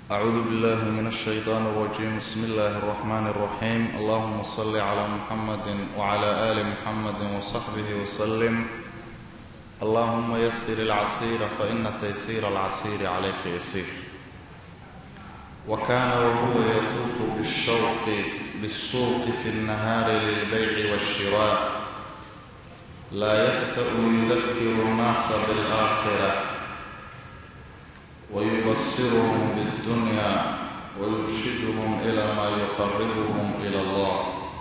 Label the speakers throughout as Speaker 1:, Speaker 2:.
Speaker 1: أعوذ بالله من الشيطان الرجيم بسم الله الرحمن الرحيم اللهم صل على محمد وعلى آل محمد وصحبه وسلم اللهم يسر العسير فإن تيسير العسير عليك يسير وكان وهو يطوف بالشوق بالسوق في النهار للبيع والشراء لا يفتأ يذكر الناس بالآخرة ويبصرهم بالدنيا ويرشدهم إلى ما يقربهم إلى الله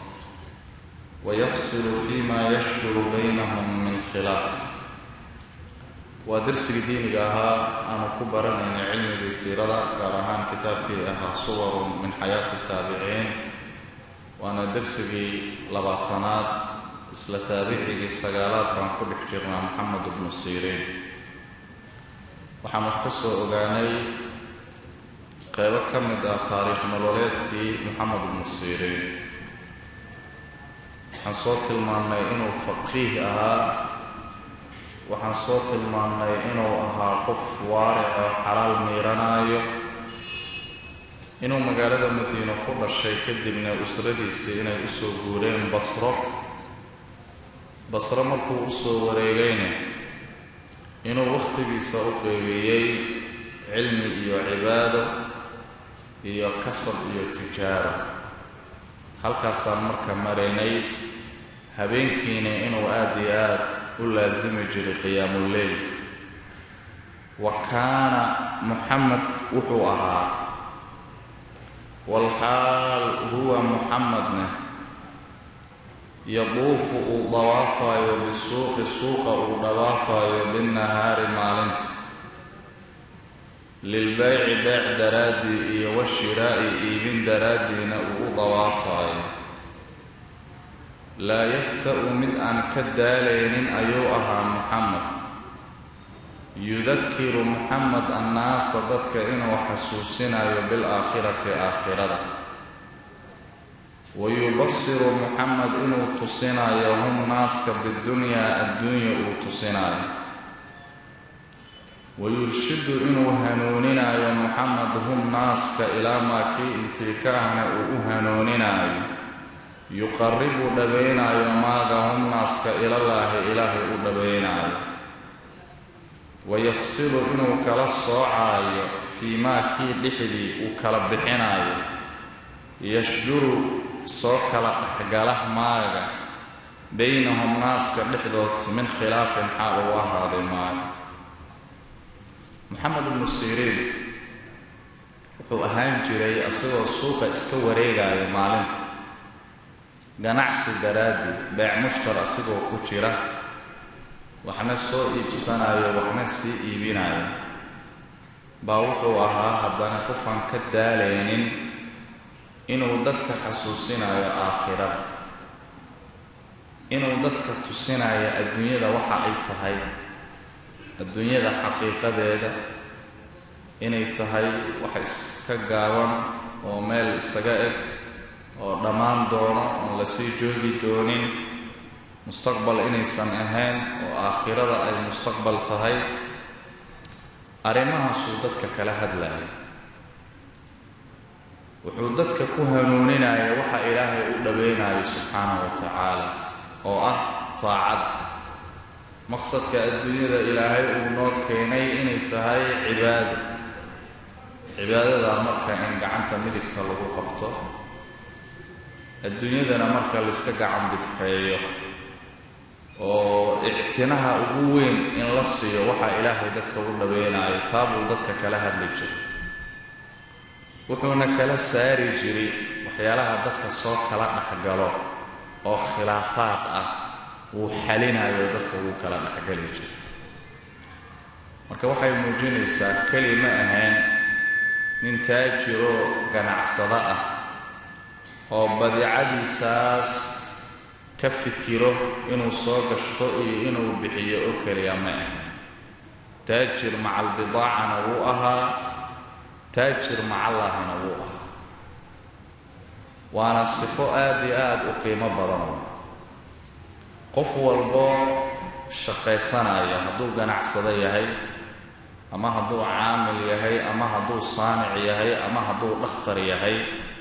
Speaker 1: ويفصل فيما يشجر بينهم من خلاف waa darsigii diiniga ahaa aanu ku baranayna cilmigii siirada gaar ahaan kitaabkii ahaa suwarun min xayaati taabiciin waana darsigii labaatanaad isla taabicigii sagaalaad baan ku dhex jirnaa maxamed ibnu siiriin waxaan wax ka soo ogaanay qeybo ka mid ah taariikh nololeedkii moxamed ibnu siiriin waxaan soo tilmaannay inuu faqiih ahaa waxaan soo tilmaannay inuu ahaa qof waaric oo xalaal miiranaayo inuu magaalada madiino ku dhashay kadibna usradiisii inay usoo guureen basro basro markuu usoo wareegayna inuu wakhtigiisa u qeybiyey cilmi iyo cibaado iyo kasab iyo tijaaro halkaasaan marka maraynay habeenkiina inuu aada iyo aad u laasimi jiray qiyaamuleyl wa kaana muxamed wuxuu ahaa walxaal huwa muxamedna yaduufu uu dawaafayo bisuuqi suuqa uu dhawaafayo binnahaari maalinta lilbayci beec daraaddii iyo washiraa'i iibin daraaddiina uu u dawaafayo laa yafta-u mid aan ka daalaynin ayuu ahaa muxamed yudakiru muxamed annaasa dadka inuu xasuusinayo bilaakhirati aakhirada wayubasiru muxamed inuu tusinayo hum naaska bidunyaa adduunya uu tusinayo wayurshidu inuu hanuuninayo muxamed hum naaska ilaa maa kii intii ka ahna uu u hanuuninayo yuqaribu dhabaynaayo maaga hum naaska ilallaahi ilaahay u dhabaynaayo wayafsilu inuu kala soocaayo fii maa kii dhexdii uu kala bixinaayo yashjuru soo kala dhexgala maaga baynahum naaska dhexdood min khilaafin xaal uu ahaaday maaga moxamed ibnu siriin wuxuu ahaan jiray isagoo suuqa iska wareegaayo maalinta ganacsi daraaddi beec mushtar asigoo ku jira waxna soo iibsanayo waxna sii iibinayo baa wuxuu ahaa haddana qofaan ka daalaynin inuu dadka xasuusinayo aakhirada inuu dadka tusinayo adduunyada waxa ay tahay adduunyada xaqiiqadeeda inay tahay wax iska gaaban oo meel isaga eg oo dhammaan doono oon lasii joogi doonin mustaqbal inaysan ahayn oo aakhirada ay mustaqbal tahay arrimahaasuu dadka kala hadlaya wuxuu dadka ku hanuuninaya waxa ilaahay u dhaweynayo subxaanahu wa tacaala oo ah taacad maqsadka adduunyada ilaahay uu noo keenay inay tahay cibaado cibaadadaa marka in gacanta midigta lagu qabto adduunyadana marka layska gacan bidxeeyo oo ictinaha ugu weyn in la siiyo waxaa ilaahay dadka u dhaweynayo taabuu dadka kala hadli jiray wuxuuna kala saari jiray waxyaalaha dadka soo kala dhexgalo oo khilaafaad ah wuu xalinayo dadka wuu kala dhexgali jiray marka waxay muujinaysaa keli ma ahayn nin taajiroo ganacsado ah oo badeecadiisaas ka fikiro inuu soo gashto iyo inuu bixiyo oo keliya ma ahayn taajir macal bidaacana wuu ahaa taajir macallahana wuu ahaa waana sifo aada iyo aada u qiimo badan qof walboo shaqaysanaya hadduu ganacsado yahay ama hadduu caamil yahay ama hadduu saanic yahay ama hadduu dhakhtar yahay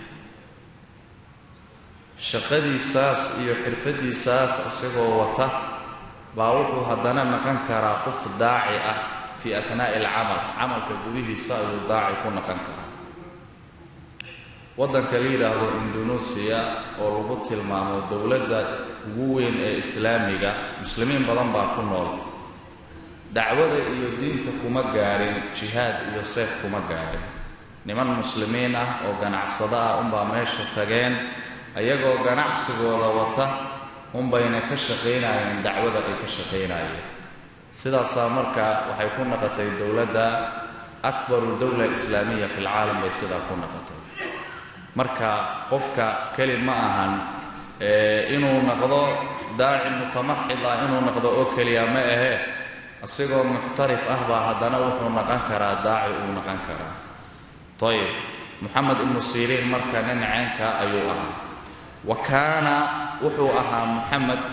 Speaker 1: shaqadiisaas iyo xirfadiisaas isagoo wata baa wuxuu haddana naqon karaa qof daaci ah fii athnaa'i alcamal camalka gudihiisa ayuu daaci ku naqon karaa waddanka la yidhaahdo indonesia oo lagu tilmaamo dowladda ugu weyn ee islaamiga muslimiin badan baa ku nool dacwada iyo diinta kuma gaadhin jihaad iyo seef kuma gaadhin niman muslimiin ah oo ganacsado ah unbaa meesha tageen ayagoo ganacsigooda wata unbayna ka shaqaynayeen dacwada ay ka shaqaynayeen sidaasaa marka waxay ku naqotay dowladda akbaru dowla islaamiya fi lcaalam bay sidaa ku naqotay marka qofka keli ma ahan inuu noqdo daaci mutamaxid ah inuu noqdo oo keliya ma ahee isagoo muxtarif ah baa haddana wuxuu naqon karaa daaci uu naqon karaa ayib moxamed ibnu siriin marka nin ceenka ayuu ahaa wa kaana wuxuu ahaa moxamed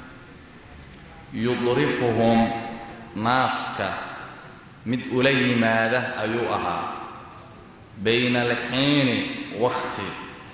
Speaker 1: yudrifuhum naaska mid ula yimaada ayuu ahaa bayna alxiini wakhti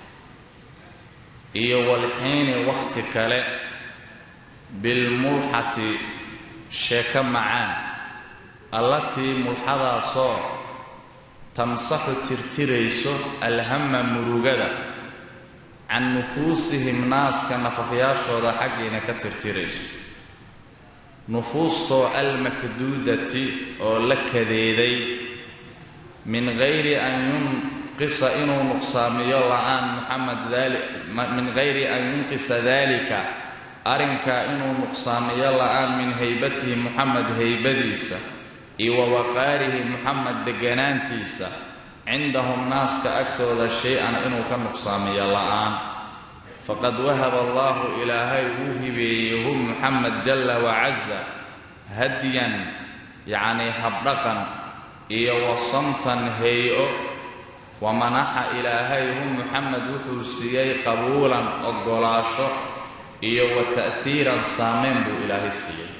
Speaker 1: iyo walxiini wakhti kale bilmulxati sheeko macaan allatii mulxadaasoo tamsaxu tirtirayso alhama murugada can nufuusihim naaska nafafyaashooda xaggiina ka tirtirayso nufuustoo almakduudati oo la kadeeday min gayri an yunqisa inuu nuqsaamiyo la-aan muxamed min gayri an yunqisa dalika arrinkaa inuu nuqsaamiyo la-aan min haybatihi muxamed haybadiisa iyo wa waqaarihi muxamed deganaantiisa cindahum naaska agtooda shay-an inuu ka nuqsaamiyo la-aan faqad wahaba allahu ilaahay wuu hibeeyey hu muxamed jalla wacaza hadyan yacnii habdhaqan iyo wasamtan hay-o wa manaxa ilaahay hu muxamed wuxuu siiyey qabuulan oggolaasho iyo wa ta'hiiran saameyn buu ilaahay siiyey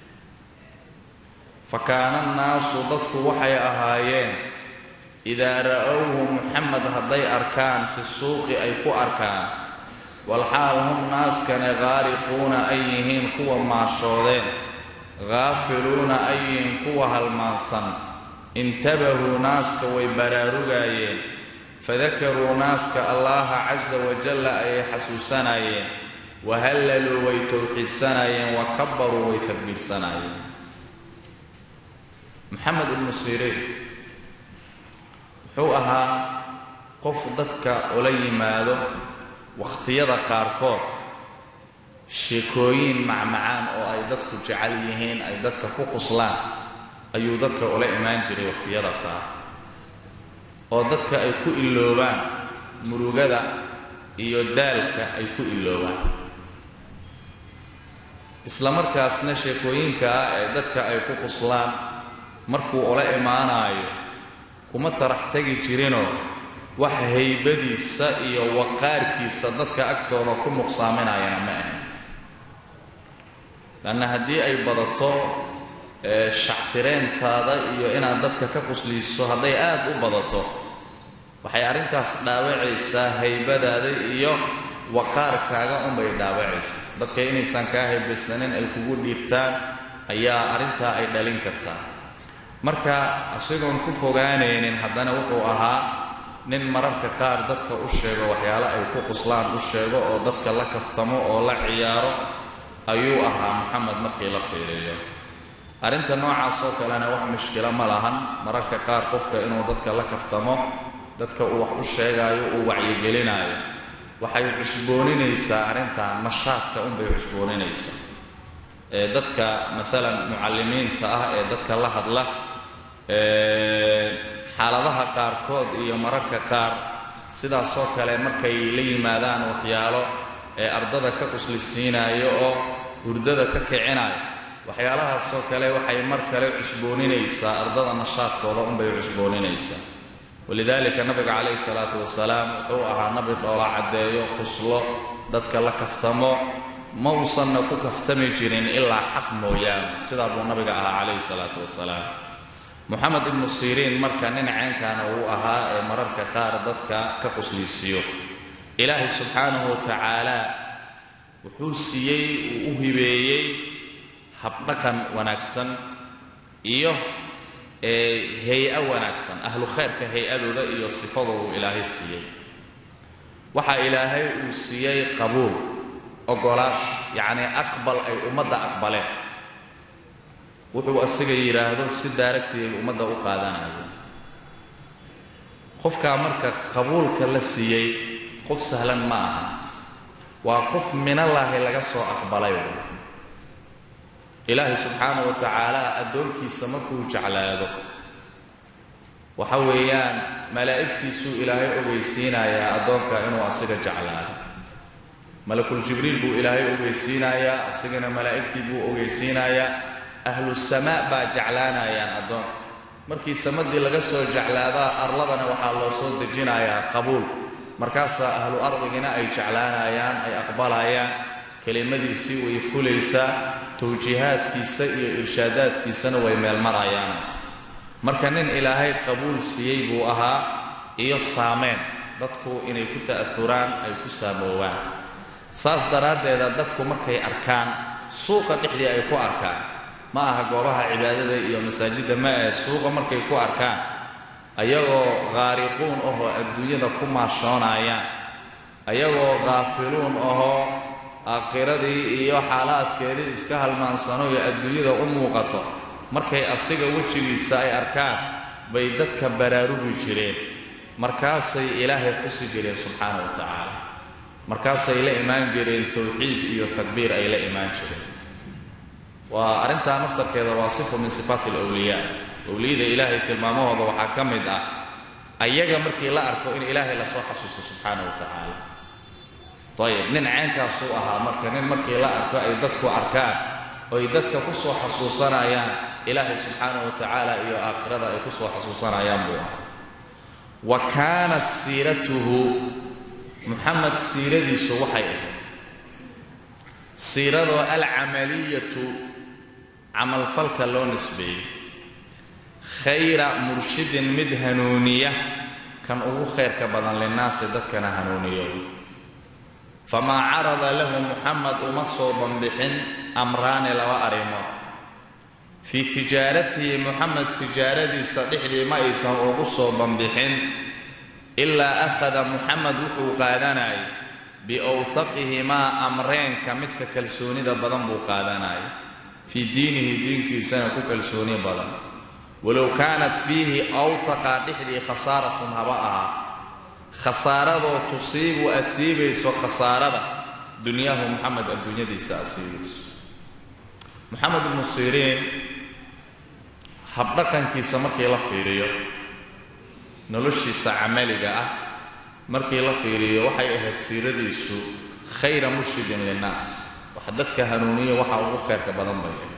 Speaker 1: fa kaana annaasu dadku waxay ahaayeen idaa ra'owhu muxamed hadday arkaan fi suuqi ay ku arkaan walxaal hum naaskane qaariquuna ay yihiin kuwa maashoodeen khaafiluuna ay yihiin kuwa halmaansan intabahuu naaska way baraarugaayeen fadakaruu naaska allaha casa wajalla ayay xasuusanayeen wahallaluu way towxiidsanayeen wa kabbaruu way takbiirsanaayeen moxamed ibnu siriin wuxuu ahaa qof dadka ula yimaado wakhtiyada qaarkood sheekooyin macmacaan oo ay dadku jecel yihiin ay dadka ku quslaan ayuu dadka ula imaan jiray wakhtiyada qaar oo dadka ay ku iloobaan murugada iyo daalka ay ku iloobaan isla markaasna sheekooyinka ah ee dadka ay ku quslaan markuu ula imaanaayo kuma tarax tegi jirinoo wax haybadiisa iyo waqaarkiisa dadka agtooda ku nuqsaaminayana ma ahan lanna haddii ay badato shactireentaada iyo inaad dadka ka qusliiso hadday aad u badato waxay arrintaas dhaawacaysaa haybadaada iyo waqaarkaaga unbay dhaawacaysaa dadka inaysan kaa haybaysanin ay kugu dhiirtaan ayaa arrintaa ay dhalin kartaa marka isagoon ku fogaanaynin haddana wuxuu ahaa nin mararka qaar dadka u sheego waxyaalo ay ku quslaan u sheego oo dadka la kaftamo oo la ciyaaro ayuu ahaa moxamed markii la fiiriyo arrinta noocaas oo kalena wax mushkilo ma lahan mararka qaar qofka inuu dadka la kaftamo dadka uu wax u sheegaayo uu wacyigelinaayo waxay cusbooninaysaa arrintan nashaadka unbay cusbooninaysaa ee dadka maalan mucallimiinta ah ee dadka la hadla xaaladaha qaarkood iyo mararka qaar sidaasoo kale markay la yimaadaan waxyaalo ee ardada ka quslisiinaayo oo hurdada ka kicinayo waxyaalahaasoo kale waxay mar kale cusbooninaysaa ardada nashaadkooda unbay cusbooninaysaa walidaalika nabiga calayhi salaatu wasalaam wuxuu ahaa nabi dhoola caddeeyo quslo dadka la kaftamo ma uusanna ku kaftami jirin ilaa xaq mooyaane sidaa buu nabiga ahaa calayhi salaatu wasalaam moxamed ibnu siriin marka nin ceenkaana uu ahaa ee mararka qaar dadka ka quslaysiiyo ilaahay subxaanahu wa tacaala wuxuu siiyey uu u hibeeyey habdhaqan wanaagsan iyo hay-a wanaagsan ahlu khayrka hay-adooda iyo sifadoodu ilaahay siiyey waxaa ilaahay uu siiyey qabuul ogolaash yacnii aqbal ay ummadda aqbaleen wuxuu asiga yidhaahdo si daaragteeda ummadda u qaadanayo qofkaa marka qabuulka la siiyey qof sahlan ma aha waa qof minallaahi laga soo aqbalay ilaahay subxaanahu wa tacaala addoonkiisa markuu jeclaado waxa weeyaan malaa'igtiisuu ilaahay ogeysiinayaa addoonka inuu asiga jeclaado malakul jibriil buu ilaahay ogeysiinayaa asigana malaa'igtii buu ogeysiinayaa ahlu samaa baa jeclaanayaan addoonka markii samadii laga soo jeclaadaa arladana waxaa loo soo dejinayaa qabuul markaasaa ahlu ardigina ay jeclaanayaan ay aqbalayaan kelimadiisii way fulaysaa tawjiihaadkiisa iyo irshaadaadkiisana way meelmarayaan marka nin ilaahay qabuul siiyey buu ahaa iyo saameen dadku inay ku ta'auraan ay ku saamoowaan saas daraaddeeda dadku markay arkaan suuqa dhexdii ay ku arkaan ma aha goobaha cibaadada iyo masaajidda ma ahe suuqa markay ku arkaan ayagoo khaariquun ahoo adduunyada ku maashoonayaan ayagoo khaafiluun ahoo aakhiradii iyo xaalaadkeedii iska halmaansano iyo adduunyada u muuqato markay asiga wejigiisa ay arkaan bay dadka baraarugi jireen markaasay ilaahay xusi jireen subxaana wa tacaala markaasay la imaan jireen towxiid iyo takbiir ay la imaan jireen waa arrintaa naftarkeeda waa sifa min sifaati alawliyaa owliyada ilaahay tilmaamahooda waxaa ka mid ah ayaga markii la arko in ilaahay lasoo xasuusto subxaana wa tacaala ayib nin ceenkaasuu ahaa marka nin markii la arko ay dadku arkaan oy dadka ku soo xasuusanayaan ilaahay subxaana wa tacaala iyo aakhirada ay ku soo xasuusanayaan buu ahaa wa kaanat siiratuhu muxamed siiradiisu waxay ahayd siiradoo alcamaliyatu camalfalka loo nisbeeyey khayra murshidin mid hanuuniya kan ugu khayrka badan linnaasi dadkana hanuuniyo famaa carada lahu muxamed uma soo banbixin amraani laba arrimood fii tijaaratihi muxamed tijaaradiisa dhexdii ma aysan ugu soo banbixin ilaa akhada muxamed wuxuu qaadanayay biowhaqihimaa amreenka midka kalsoonida badan buu qaadanayay fii diinihi diinkiisana ku kalsooni badan walow kaanat fiihi awhaqa dhexdii khasaaratun haba ahaa khasaaradoo tusiibu asiibayso khasaarada dunyaahu muxamed adduunyadiisa asiibayso moxamed ibnu siriin habdhaqankiisa markii la fiiriyo noloshiisa camaliga ah markii la fiiriyo waxay ahayd siiradiisu khayra murshidin linnaas wax dadka hanuuniya waxa ugu khayrka badan bay ahayd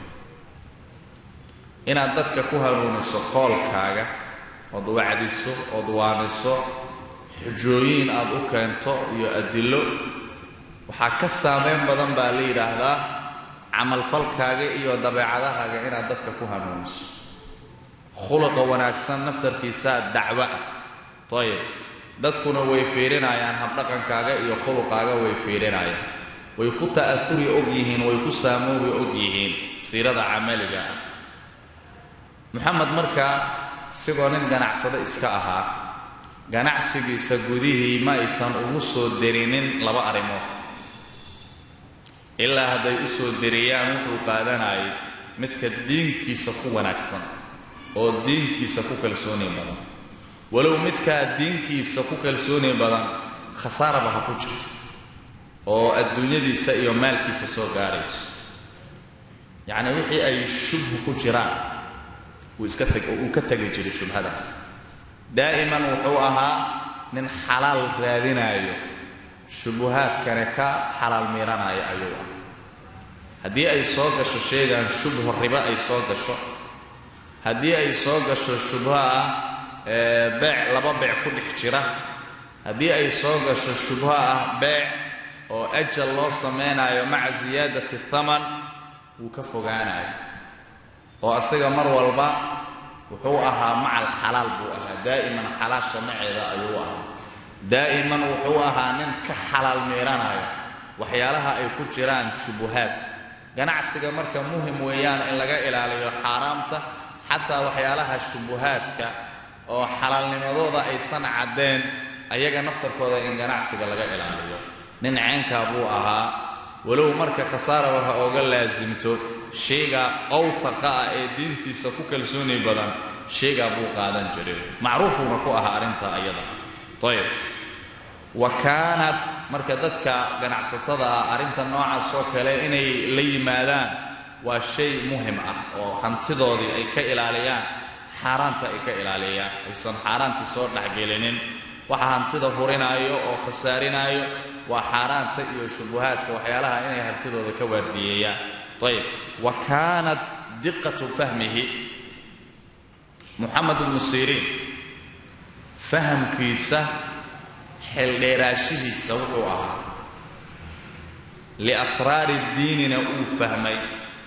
Speaker 1: inaad dadka ku hanuuniso qoolkaaga ood wacdiso ood waaniso xujooyin aad u keento iyo adillo waxaa ka saamayn badan baa la yidhaahdaa camalfalkaaga iyo dabeecadahaaga inaad dadka ku hanuuniso khuluqa wanaagsan naftarkiisaa dacwo ah ayib dadkuna way fiirinayaan habdhaqankaaga iyo khuluqaaga way fiirinayaan way ku ta'afuri og yihiin way ku saamoobi og yihiin siirada camaliga ah moxamed markaa isagoo nin ganacsado iska ahaa ganacsigiisa gudihii ma aysan ugu soo derinin laba arrimood ilaa hadday u soo deriyaan wuxuu qaadanayay midka diinkiisa ku wanaagsan oo diinkiisa ku kalsooni badan walow midkaa diinkiisa ku kalsooni badan khasaaraba ha ku jirto oo adduunyadiisa iyo maalkiisa soo gaarayso yacni wixii ay shubhu ku jiraan wuu iska teg uu ka tegi jiray shubhadaas daa'iman wuxuu ahaa nin xalaal raadinaayo shubuhaadkane ka xalaal miiranaya ayuu ah haddii ay soo gasho sheegaan shubho ribo ay soo gasho haddii ay soo gasho shubho ah beec laba beec ku dhex jira haddii ay soo gasho shubho ah beec oo ajal loo samaynayo maca siyaadati thaman wuu ka fogaanayo oo asaga mar walba wuxuu ahaa maca alxalaal buu ahaa daa'iman xalaasha maceeda ayuu ahaa daa'iman wuxuu ahaa nin ka xalaal miiranaya waxyaalaha ay ku jiraan shubuhaad ganacsiga marka muhim weeyaan in laga ilaaliyo xaaraamta xataa waxyaalaha shubuhaadka oo xalaalnimadooda aysan caddeen ayaga naftarkooda in ganacsiga laga ilaaliyo nin ceenkaa buu ahaa walow marka khasaara waxa ooga laasimto shayga awfaqa ah ee diintiisa ku kalsooni badan shaygaa buu qaadan jiray macruufuuna ku ahaa arrinta ayada ayb wa kaanat marka dadka ganacsatada ah arrinta noocaas oo kale inay la yimaadaan waa shay muhim ah oo hantidoodii ay ka ilaaliyaan xaaraanta ay ka ilaaliyaan aysan xaaraantii soo dhexgelinin waxa hantida hurinaayo oo khasaarinaayo waa xaaraanta iyo shubuhaadka waxyaalaha inay hantidooda ka waardiyeeyaan ayb wa kaanat diqatu fahmihi muxamed ibnu siriin fahamkiisa xeeldheeraashihiisa wuxuu ahaa liasraari diinina uu fahmay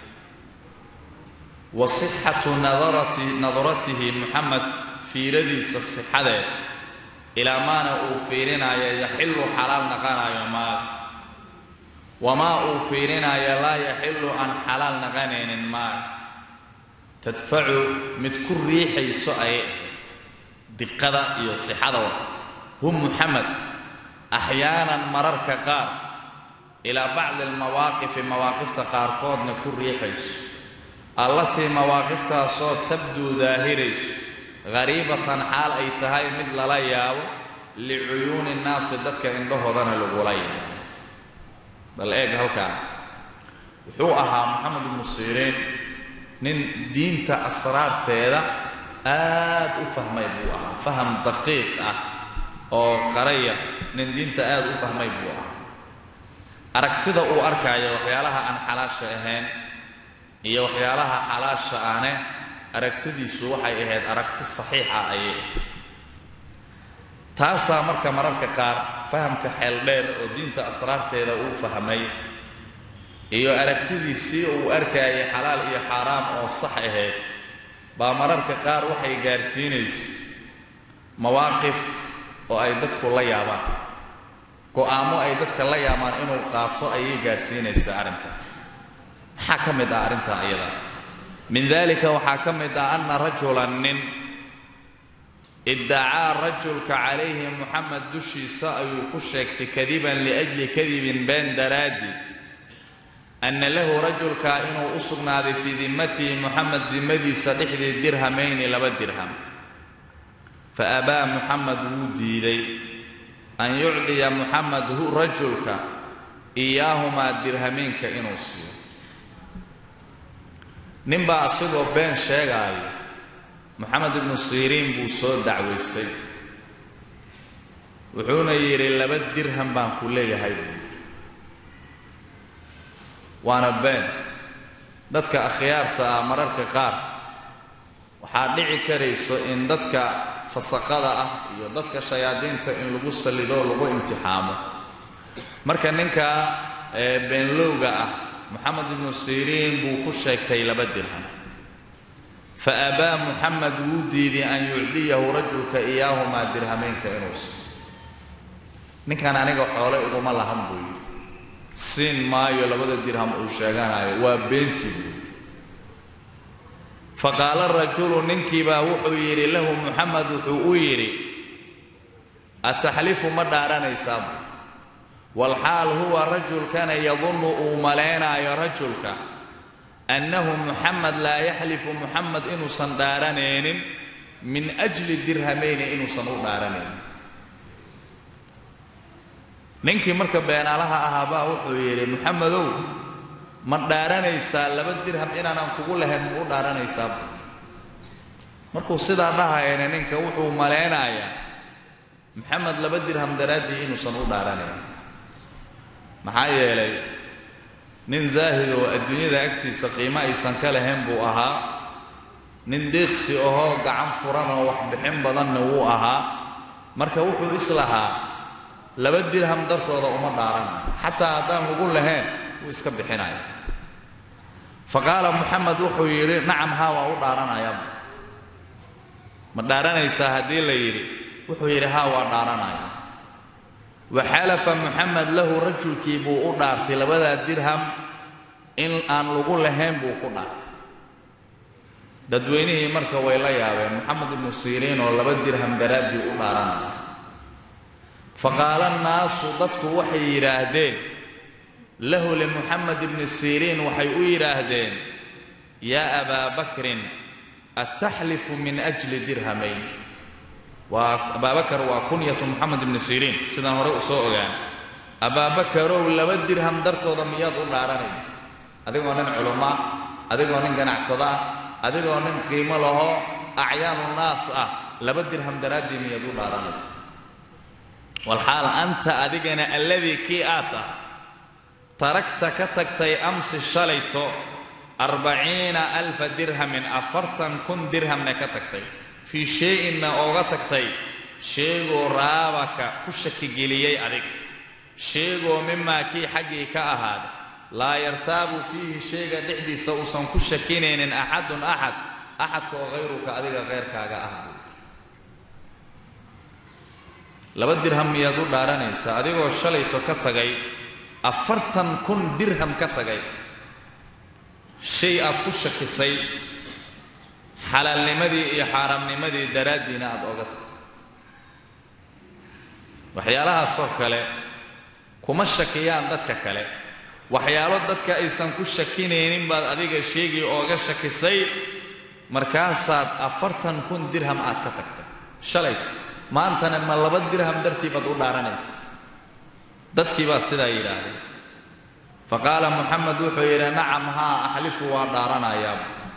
Speaker 1: wa sixatu nadaratihi muxamed fiiradiisa sixadeed ilaa maana uu fiirinaayo yaxillu xalaal naqanayo maal wamaa uu fiirinaayo laa yaxillu aan xalaal naqanaynin maal tadfacu mid ku riixayso ay diqada iyo sixada hum muxamed axyaanan mararka qaar ilaa bacdi almawaaqifi mawaaqifta qaarkoodna ku riixayso allatii mawaaqiftaasoo tabduu daahirayso hariibatan xaal ay tahay mid lala yaabo licuyuuni nnaasi dadka indhahoodana lagula yaabo bal eeg halkaa wuxuu ahaa moxamed ibnu siriin nin diinta asraarteeda aad u fahmay buu ahaa faham daqiiq ah oo qaraya nin diinta aad u fahmay buu ahaa aragtida uu arkaayo waxyaalaha aan xalaasha ahayn iyo waxyaalaha xalaasha ane aragtidiisu waxay ahayd aragti saxiixa ayay ahayd taasaa marka mararka qaar fahamka xeeldheer oo diinta asraarteeda uu fahmay iyo aragtidiisii uu arkaayay xalaal iyo xaaraam oo sax ahayd baa mararka qaar waxay gaarsiinaysa mawaaqif oo ay dadku la yaabaan go'aamo ay dadka la yaabaan inuu qaato ayay gaarsiinaysaa arrinta maxaa ka mid ah arrinta iyada min dalika waxaa ka mid ah anna rajulan nin iddacaa rajulka calayhi muxamed dushiisa ayuu ku sheegtay kadiban liajli kadibin been daraaddi anna lahu rajulka inuu u sugnaaday fii dimmatihi muxamed dimmadiisa dhexdii dirhamayni laba dirham fa abaa muxamed wuu diiday an yucdiya muxamed hu rajulka iyaahumaa dirhamiinka inuu siiyo ninbaa asagoo been sheegaayo moxamed ibnu siriin buu soo dacwaystay wuxuuna yidhi laba dirham baan ku leeyahay buu waana been dadka akhyaarta ah mararka qaar waxaa dhici karayso in dadka fasaqada ah iyo dadka shayaadiinta in lagu sallidoo lagu imtixaamo marka ninka beenlowga ah moxamed ibnu siriin buu ku sheegtay laba dirham fa abaa muxamed wuu diiday an yucdiyahu rajulka iyaahumaa dirhamaynka inuu siiyo ninkan aniga xoole uguma lahan buu yidhi siin maayo labada dirham uu sheeganayo waa beentii buu faqaala rajulu ninkiibaa wuxuu yidhi lahu muxamed wuxuu u yidhi ataxlifu ma dhaaranaysaab walxaal huwa rajulkana yadunnu uu malaynaayo rajulka annahu muxamed laa yaxlifu muxamed inuusan dhaaranaynin min ajli dirhamayni inuusan u dhaaranaynin ninkii marka beenaalaha ahaabaa wuxuu yidhi muxamedow ma dhaaranaysaa laba dirham inaanaan kugu lahayn ma u dhaaranaysaa markuu sidaa dhahayana ninka wuxuu malaynayaa maxamed laba dirham daraaddii inuusan u dhaaranayn maxaa yeelay nin zaahid oo adduunyada agtiisa qiimo aysan ka lahayn buu ahaa nin deeqsi ahoo gacan furan oo wax bixin badanna wuu ahaa marka wuxuu islahaa laba dirham dartooda uma dhaaranayo xataa haddaan lagu lahayn wuu iska bixinaya fa qaala moxamed wuxuu yidhi nacam haa waa u dhaaranayaa ma dhaaranaysaa haddii la yidhi wuxuu yidhi haa waa dhaaranaya waxalafa muxamed lahu rajulkii buu u dhaartay labadaa dirham in aan lagu lahayn buu ku dhaartay dadweynihii marka way la yaabeen moxamed ibnu siriin oo laba dirham daraaddii u dhaaranaya faqaala annaasu dadku waxay yidhaahdeen lahu limuxamed ibni siriin waxay u yidhaahdeen yaa abaa bakrin ataxlifu min ajli dirhamayn waa abaabakar waa kunyatu moxamed ibni siriin sidaan hore u soo ogaan abaabakarow laba dirham dartooda miyaad u dhaaranaysa adigoo nin culummaa adigoo nin ganacsada ah adigoo nin qiimo lahoo acyaanu naas ah laba dirham daraaddii miyaad u dhaaranaysa walxaal anta adigana alladii kii aad ah taragta ka tagtay amsi shalayto arbaciina alfa dirhamin afartan kun dirhamna ka tagtay fii shay-inna ooga tagtay sheegoo raabaka ku shakigeliyey adig sheegoo mimaa kii xaggii ka ahaada laa yartaabu fiihi shayga dhexdiisa uusan ku shakinaynin axadun axad axadka oo hayruka adiga keyrkaaga ah buu laba dirham miyaad u dhaaranaysaa adigoo shalayto ka tagay afartan kun dirham ka tagay shay aad ku shakisay xalaalnimadii iyo xaaraamnimadii daraaddiina aad ooga tagtay waxyaalahaasoo kale kuma shakiyaan dadka kale waxyaalo dadka aysan ku shakinaynin baad adiga sheegii ooga shakisay markaasaad afartan kun dirham aad ka tagtay shalayto maantana ma laba dirham dartii baad u dhaaranaysa dadkii baa sidaa yidhaahday fa qaala muxamed wuxuu yidhi nacam haa axlifu waa dhaaranayaa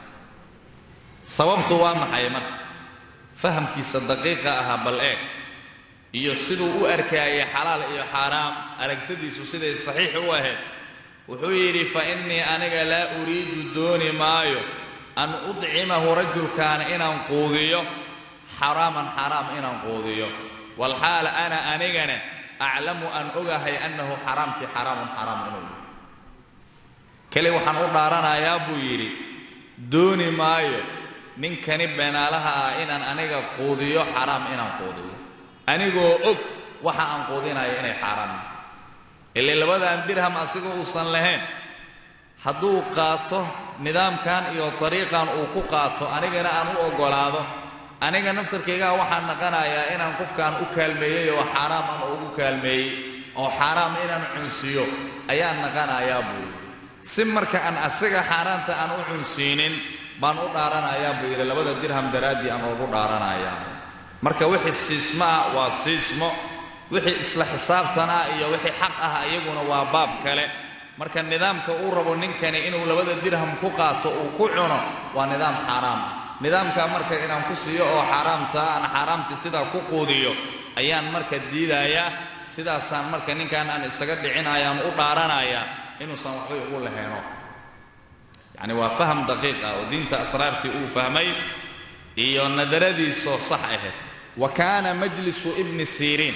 Speaker 1: sababtu waa maxay marka fahamkiisa daqiiqa ahaa bal eeg iyo siduu u arkaayay xalaal iyo xaaraam aragtadiisu siday saxiix u ahayd wuxuu yidhi fa innii aniga laa uriidu dooni maayo an udcimahu rajulkaana inaan quudiyo xaraaman xaraam inaan quudiyo walxaal ana anigana aclamu aan ogahay annahu xaraamkii xaraamun xaraam inuu yahay keli waxaan u dhaaranayaa buu yidhi dooni maayo ninkani beenaalaha ah inaan aniga quudiyo xaraam inaan quudiyo anigoo og waxa aan quudinayo inay xaaraam yihin ilay labadan dirham asigoo uusan lahayn hadduu qaato nidaamkan iyo dariiqan uu ku qaato anigana aan u oggolaado aniga naftarkaygaa waxaan naqanayaa inaan qofkaan u kaalmeeyey oo xaaraam aan ugu kaalmeeyey oo xaaraam inaan cunsiiyo ayaan naqanayaa buu yidhi si marka aan asiga xaaraanta aan u cunsiinin baan u dhaaranayaa buu yidhi labada dirham daraaddii aan ugu dhaaranayaa marka wixii siismo ah waa siismo wixii isla xisaabtan ah iyo wixii xaq ah iyaguna waa baab kale marka nidaamka uu rabo ninkani inuu labada dirham ku qaato uu ku cuno waa nidaam xaaraam ah nidaamkaa marka inaan ku siiyo oo xaaraamtaa aan xaaraamtii sidaa ku quudiyo ayaan marka diidayaa sidaasaan marka ninkan aan isaga dhicinayaan u dhaaranayaa inuusan waxbay ugu laheeno yacni waa faham daqiiq ah oo diinta asraartii uu fahmay iyo nadaradiisoo sax ahayd wa kaana majlisu ibni siriin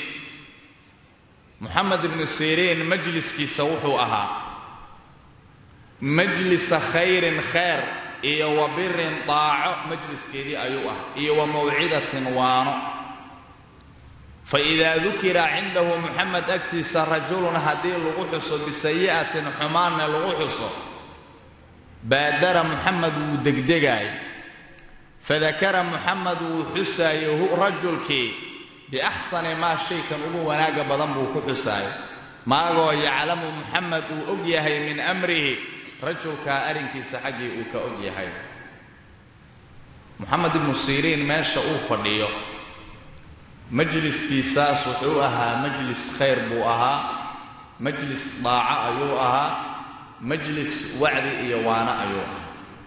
Speaker 1: moxamed ibnu siriin majliskiisa wuxuu ahaa majlisa khayrin khayr iyo wa birin daaco majliskeedii ayuu ah iyo wa mawcidatin waano fa idaa dukira cindahu moxamed agtiisa rajulun haddii lagu xuso bisayi'atin xumaanna lagu xuso baadara moxamed wuu degdegaay fadakara moxamed wuu xusaayo hu rajulkii biaxsani maa shaykan ugu wanaagga badan buu ku xusaayo maagoo yaclamu moxamed uu og yahay min amrihi rajulkaa arrinkiisa xaggii uu ka og yahay moxamed ibnu siriin meesha uu fadhiyo majliskiisaas wuxuu ahaa majlis khayr buu ahaa majlis daaco ayuu ahaa majlis wacdi iyo waano ayuu ahaa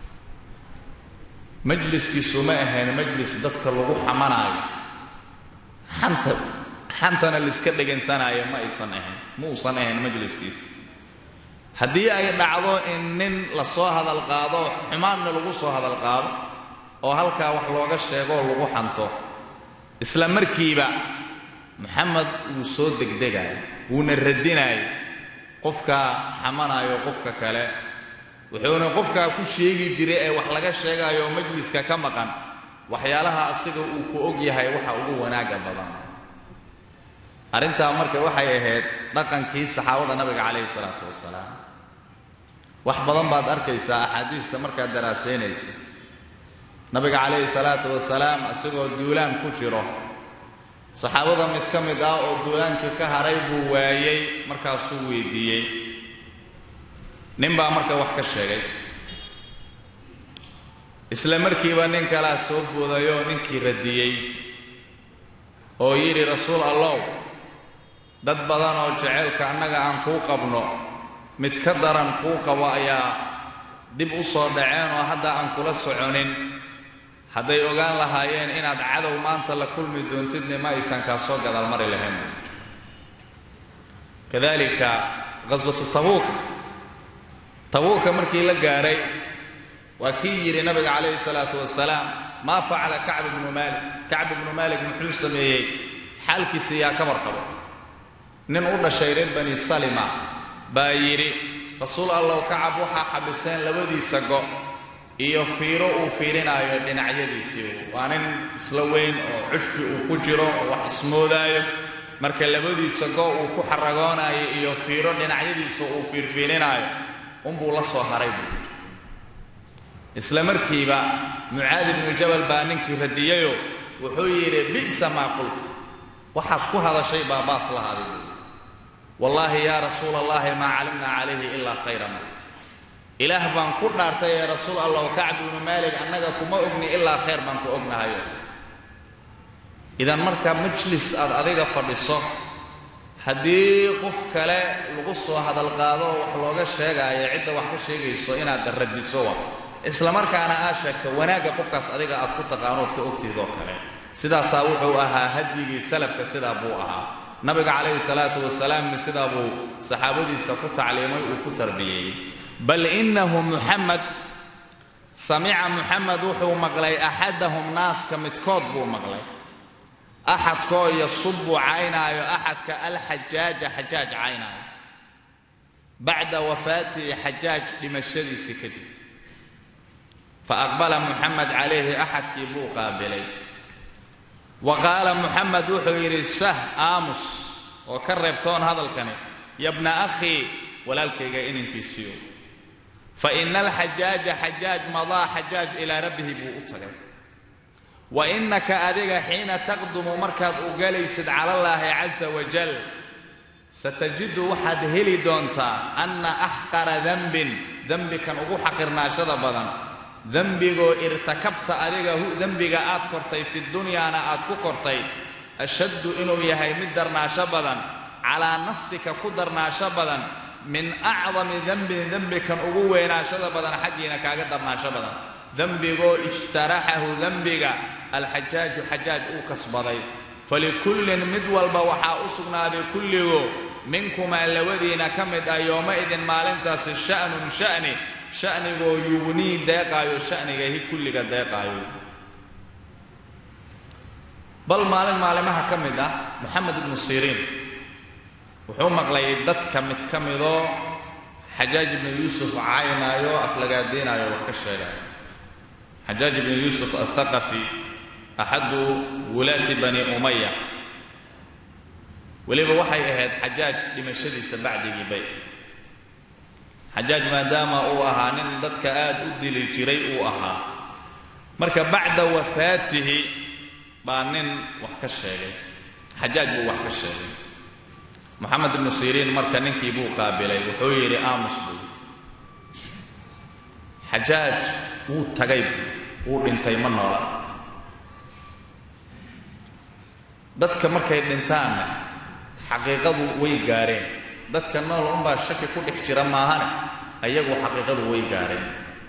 Speaker 1: majliskiisu ma ahayn majlis dadka lagu xamanaayo xanta xantana laiska dhegaysanaayo ma aysan ahayn ma uusan ahayn majliskiisa haddii ay dhacdo in nin la soo hadal qaado xumaanna lagu soo hadal qaado oo halkaa wax looga sheegoo lagu xanto isla markiiba moxamed wuu soo degdegayo wuuna radinayo qofkaa xamanayo qofka kale wuxuuna qofkaa ku sheegi jiray ee wax laga sheegayo oo majliska ka maqan waxyaalaha asiga uu ku og yahay waxa ugu wanaagga badan arrintaa marka waxay ahayd dhaqankii saxaabada nabiga calayhi salaatu wasalaam wax badan baad arkaysaa axaadiista markaad daraasaynaysa nabiga calayhi salaatu wasalaam isagoo duulaan ku jiro saxaabada mid ka mid ah oo duulaankii ka haray buu waayey markaasuu weydiiyey nin baa marka wax ka sheegay isla markiiba nin kalaa soo boodayoo ninkii radiyey oo yidhi rasuul allow dad badan oo jaceylka annaga aan kuu qabno mid ka daran kuu qabo ayaa dib u soo dhaceen oo hadda aan kula soconin hadday ogaan lahaayeen inaad cadow maanta la kulmi doontidna ma aysan kaa soo gadaal mari lahayn kadalika ghaswatu tabuuka tabuuka markii la gaaray waa kii yidhi nabiga calayhi salaatu wasalaam maa facala kacb ibnu maalik kacb ibnu maalik muxuu sameeyey xaalkiisa yaa ka warqabo nin u dhashay reer bani salima baa yidhi rasuul allow kacab waxaa xabiseen labadiisa go iyo fiiro uu fiirinaayo dhinacyadiisii waa nin isla weyn oo cujbi uu ku jiro oo wax ismoodaayo marka labadiisa go uu ku xaragoonaayo iyo fiiro dhinacyadiisa uu fiirfiirinaayo unbuu la soo haray buu yidhi isla markiiba mucaad ibnu jabal baa ninkii radiyeyoo wuxuu yidhi bi'sa maa qulta waxaad ku hadashay baa baas lahaaday buu wallaahi yaa rasuula allahi maa calimnaa calayhi ilaa khayran ilaah baan ku dhaartay ee rasuul allah kacb ibnu maalik annaga kuma ogni ilaa khayr baan ku ognahayo idan marka majlis aad adiga fadhiso haddii qof kale lagu soo hadalqaado wax looga sheegaayo cidda wax ka sheegayso inaad radiso wa isla markaana aad sheegto wanaagga qofkaas adiga aad ku taqaanood ka ogtihdoo kale sidaasaa wuxuu ahaa hadyigii salafka sidaa buu ahaa nabiga calayhi salaatu wasalaamna sidaa buu saxaabadiisa ku tacliimay uu ku tarbiyeeyey bal innahu muxamed samica muxamed wuxuu maqlay axadahum naaska midkood buu maqlay axadkoo yasubu caynaayo axadka alxajaaja xajaaj caynaayo bacda wafaatihi xajaaj dhimashadiisii kadib faaqbala muxamed calayhi axadkii buu qaabilay wa qaala muxamed wuxuu yidhi sah aamus oo ka reebtoon hadalkani yabna akhii walaalkayga inankiisiiyo fa ina alxajaaja xajaaj madaa xajaaj ilaa rabbihi buu u tagay wa innaka adiga xiina taqdumu markaad u galaysid cala allaahi casa wajal satajidu waxaad heli doontaa anna axqara dembin dembikan ugu xaqirnaashada badan dembigoo irtakabta adiga dembiga aad kortay fi dunyaana aad ku kortay ashaddu inuu yahay mid darnaasho badan calaa nafsika ku darnaasho badan min acdami dembin dembikan ugu weynaashada badan xaggiina kaaga darnaasho badan dembigoo ijtaraxahu dembiga alxajaaju xajaaj uu kasbaday falikullin mid walba waxaa u sugnaaday kulligoo minkumaa labadiina ka mid ah yooma-idin maalintaasi sha'nun sha'ni sha'nigoo yugnii deeqaayo sha'nigahi kulliga deeqaayo bal maalin maalimaha ka mid ah moxamed ibnu siriin wuxuu maqlay dadka mid ka midoo xajaaj ibnu yuusuf caynaayo aflagaadiinaayo wax ka sheegaayo xajaaj ibnu yuusuf athaqafi axadu wulaati bani umaya weliba waxay ahayd xajaaj dhimashadiisa bacdigii bay xajaaj maadaama uu ahaa nin dadka aad u dili jiray uu ahaa marka bacda wafaatihi baa nin wax ka sheegay xajaaj buu wax ka sheegay moxamed ibnu siriin marka ninkii buu qaabilay wuxuu yidhi aamus buu xajaaj wuu tagay wuu dhintay ma noola dadka markay dhintaanna xaqiiqadu way gaareen dadka nool unbaa shaki ku dhex jira maahane ayagu xaqiiqadu way gaareen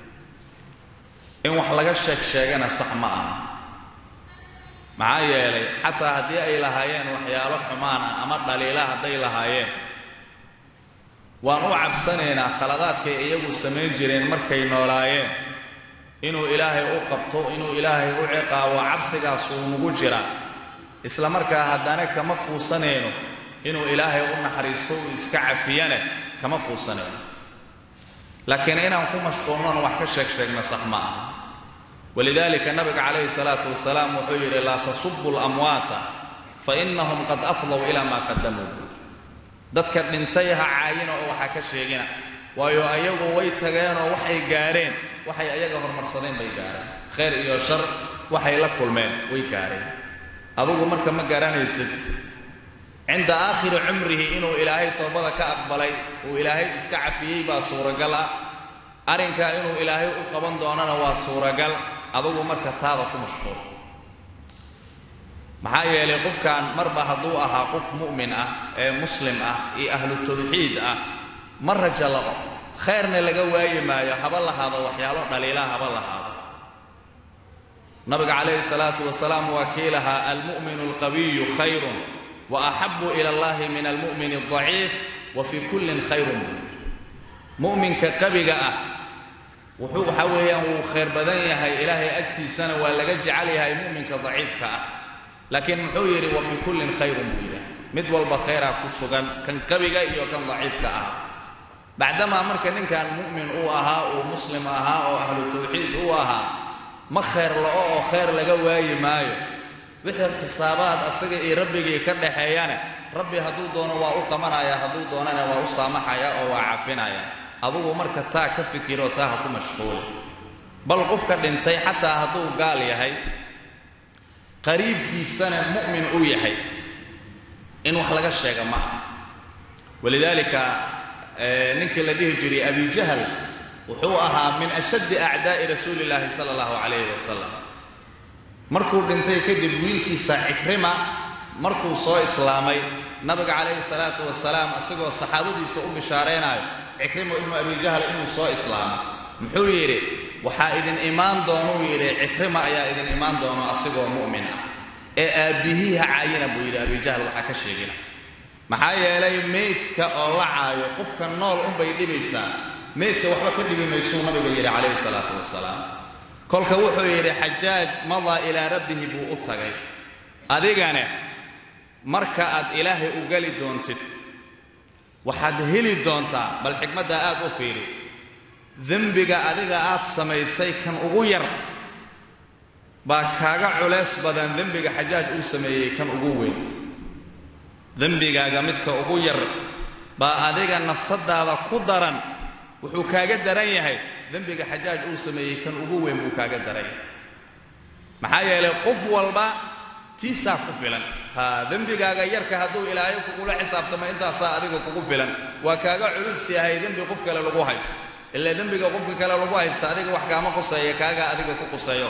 Speaker 1: in wax laga sheeg sheegana sax ma aha maxaa yeelay xataa haddii ay lahaayeen waxyaalo xumaan ah ama dhaliila hadday lahaayeen waan u cabsanaynaa khaladaadkay iyagu samayn jireen markay noolaayeen inuu ilaahay u qabto inuu ilaahay u ciqaabo cabsigaasuu nugu jira isla markaa haddana kama quusanayno inuu ilaahay u naxariisto uu iska cafiyane kama quusanayno laakiin inaan ku mashquulnon wax ka sheeg sheegna sax ma aha walidaalika nabiga calayhi salaatu wasalaam wuxuu yidhi laa tasubu lamwaata fa innahum qad afdow ilaa maa qadamuu buuri dadka dhintay ha caayina oo waxaa ka sheegina waayo ayagu way tageenoo waxay gaareen waxay ayaga horumarsadeen bay gaareen khayr iyo shar waxay la kulmeen way gaareen adugu marka ma garanaysid cinda aakhiri cumrihi inuu ilaahay toobada ka aqbalay uu ilaahay iska cafiyey baa suuragal ah arrinkaa inuu ilaahay u qaban doonana waa suuragal adugu marka taada ku mashquul maxaa yeelay qofkan marba hadduu ahaa qof mu'min ah ee muslim ah iyo ahlu tawxiid ah ma raja laqo khayrna laga waayi maayo haba lahaado waxyaalo dhaliilaa haba lahaado nabiga calayhi salaatu wasalaam waa kii lahaa almu'minu alqawiyu khayrun wa axabu ila allahi min almu'min aldaciif wa fii kullin khayrun mu'minka qabiga ah wuxuu waxa weeyaan wuu khayr badan yahay ilaahay agtiisana waa laga jecel yahay mu'minka daciifka ah laakiin muxuu yidhi wa fii kullin khayrun buu yidhaah mid walba khayraa ku sugan kan qabiga iyo kan daciifka ah bacdamaa marka ninkan mu'min uu ahaa uu muslim ahaa oo ahlu tawxiid uu ahaa ma khayr la'o oo khayr laga waayi maayo wixii xisaabaad asaga iyo rabbigii ka dhaxeeyana rabbi hadduu doono waa u qabanaya hadduu doonana waa u saamaxaya oo waa cafinaya adugu marka taa ka fikiro taa ha ku mashquula bal qofka dhintay xataa hadduu gaal yahay qariibkiisana mu'min uu yahay in wax laga sheega ma aha walidaalika ninkii la dhihi jiray abi jahl wuxuu ahaa min ashaddi acdaa'i rasuuli illaahi sala allahu calayhi wasalam markuu dhintay kadib wiilkiisa cikrima markuu soo islaamay nabiga calayhi salaatu wasalaam isagoo saxaabadiisa u bishaaraynayo cikrima ibnu abi jahl inuu soo islaamo muxuu yidhi waxaa idin imaan doonuu yidhi cikrima ayaa idin imaan doono asigoo mu'min ah ee aabbihii ha caayina buu yidhi abi jahl waxaa ka sheegina maxaa yeelay meydka oo la caayo qofka nool unbay dhibaysaa meydka waxba ka dhibi maysuu nabiga yidhi calayhi salaatu wasalaam kolka wuxuu yidhi xajaaj madaa ilaa rabbihi buu u tagay adigane marka aad ilaahay u geli doontid waxaad heli doontaa bal xikmaddaa aad u fiiri dembiga adiga aad samaysay kan ugu yar baa kaaga culays badan dembiga xajaaj uu sameeyey kan ugu weyn dembigaaga midka ugu yar baa adiga nafsaddaada ku daran wuxuu kaaga daran yahay dembiga xajaaj uu sameeyey kan ugu weyn buu kaaga daran yahay maxaa yeelay qof walba tiisaa ku filan ha dembigaaga yarka hadduu ilaahay kugula xisaabtamo intaasaa adiga kugu filan waa kaaga culus yahay dembi qof kale lagu haysto ilaa dembiga qofka kale lagu haysta adiga wax kaama quseeya kaaga adiga ku quseeyo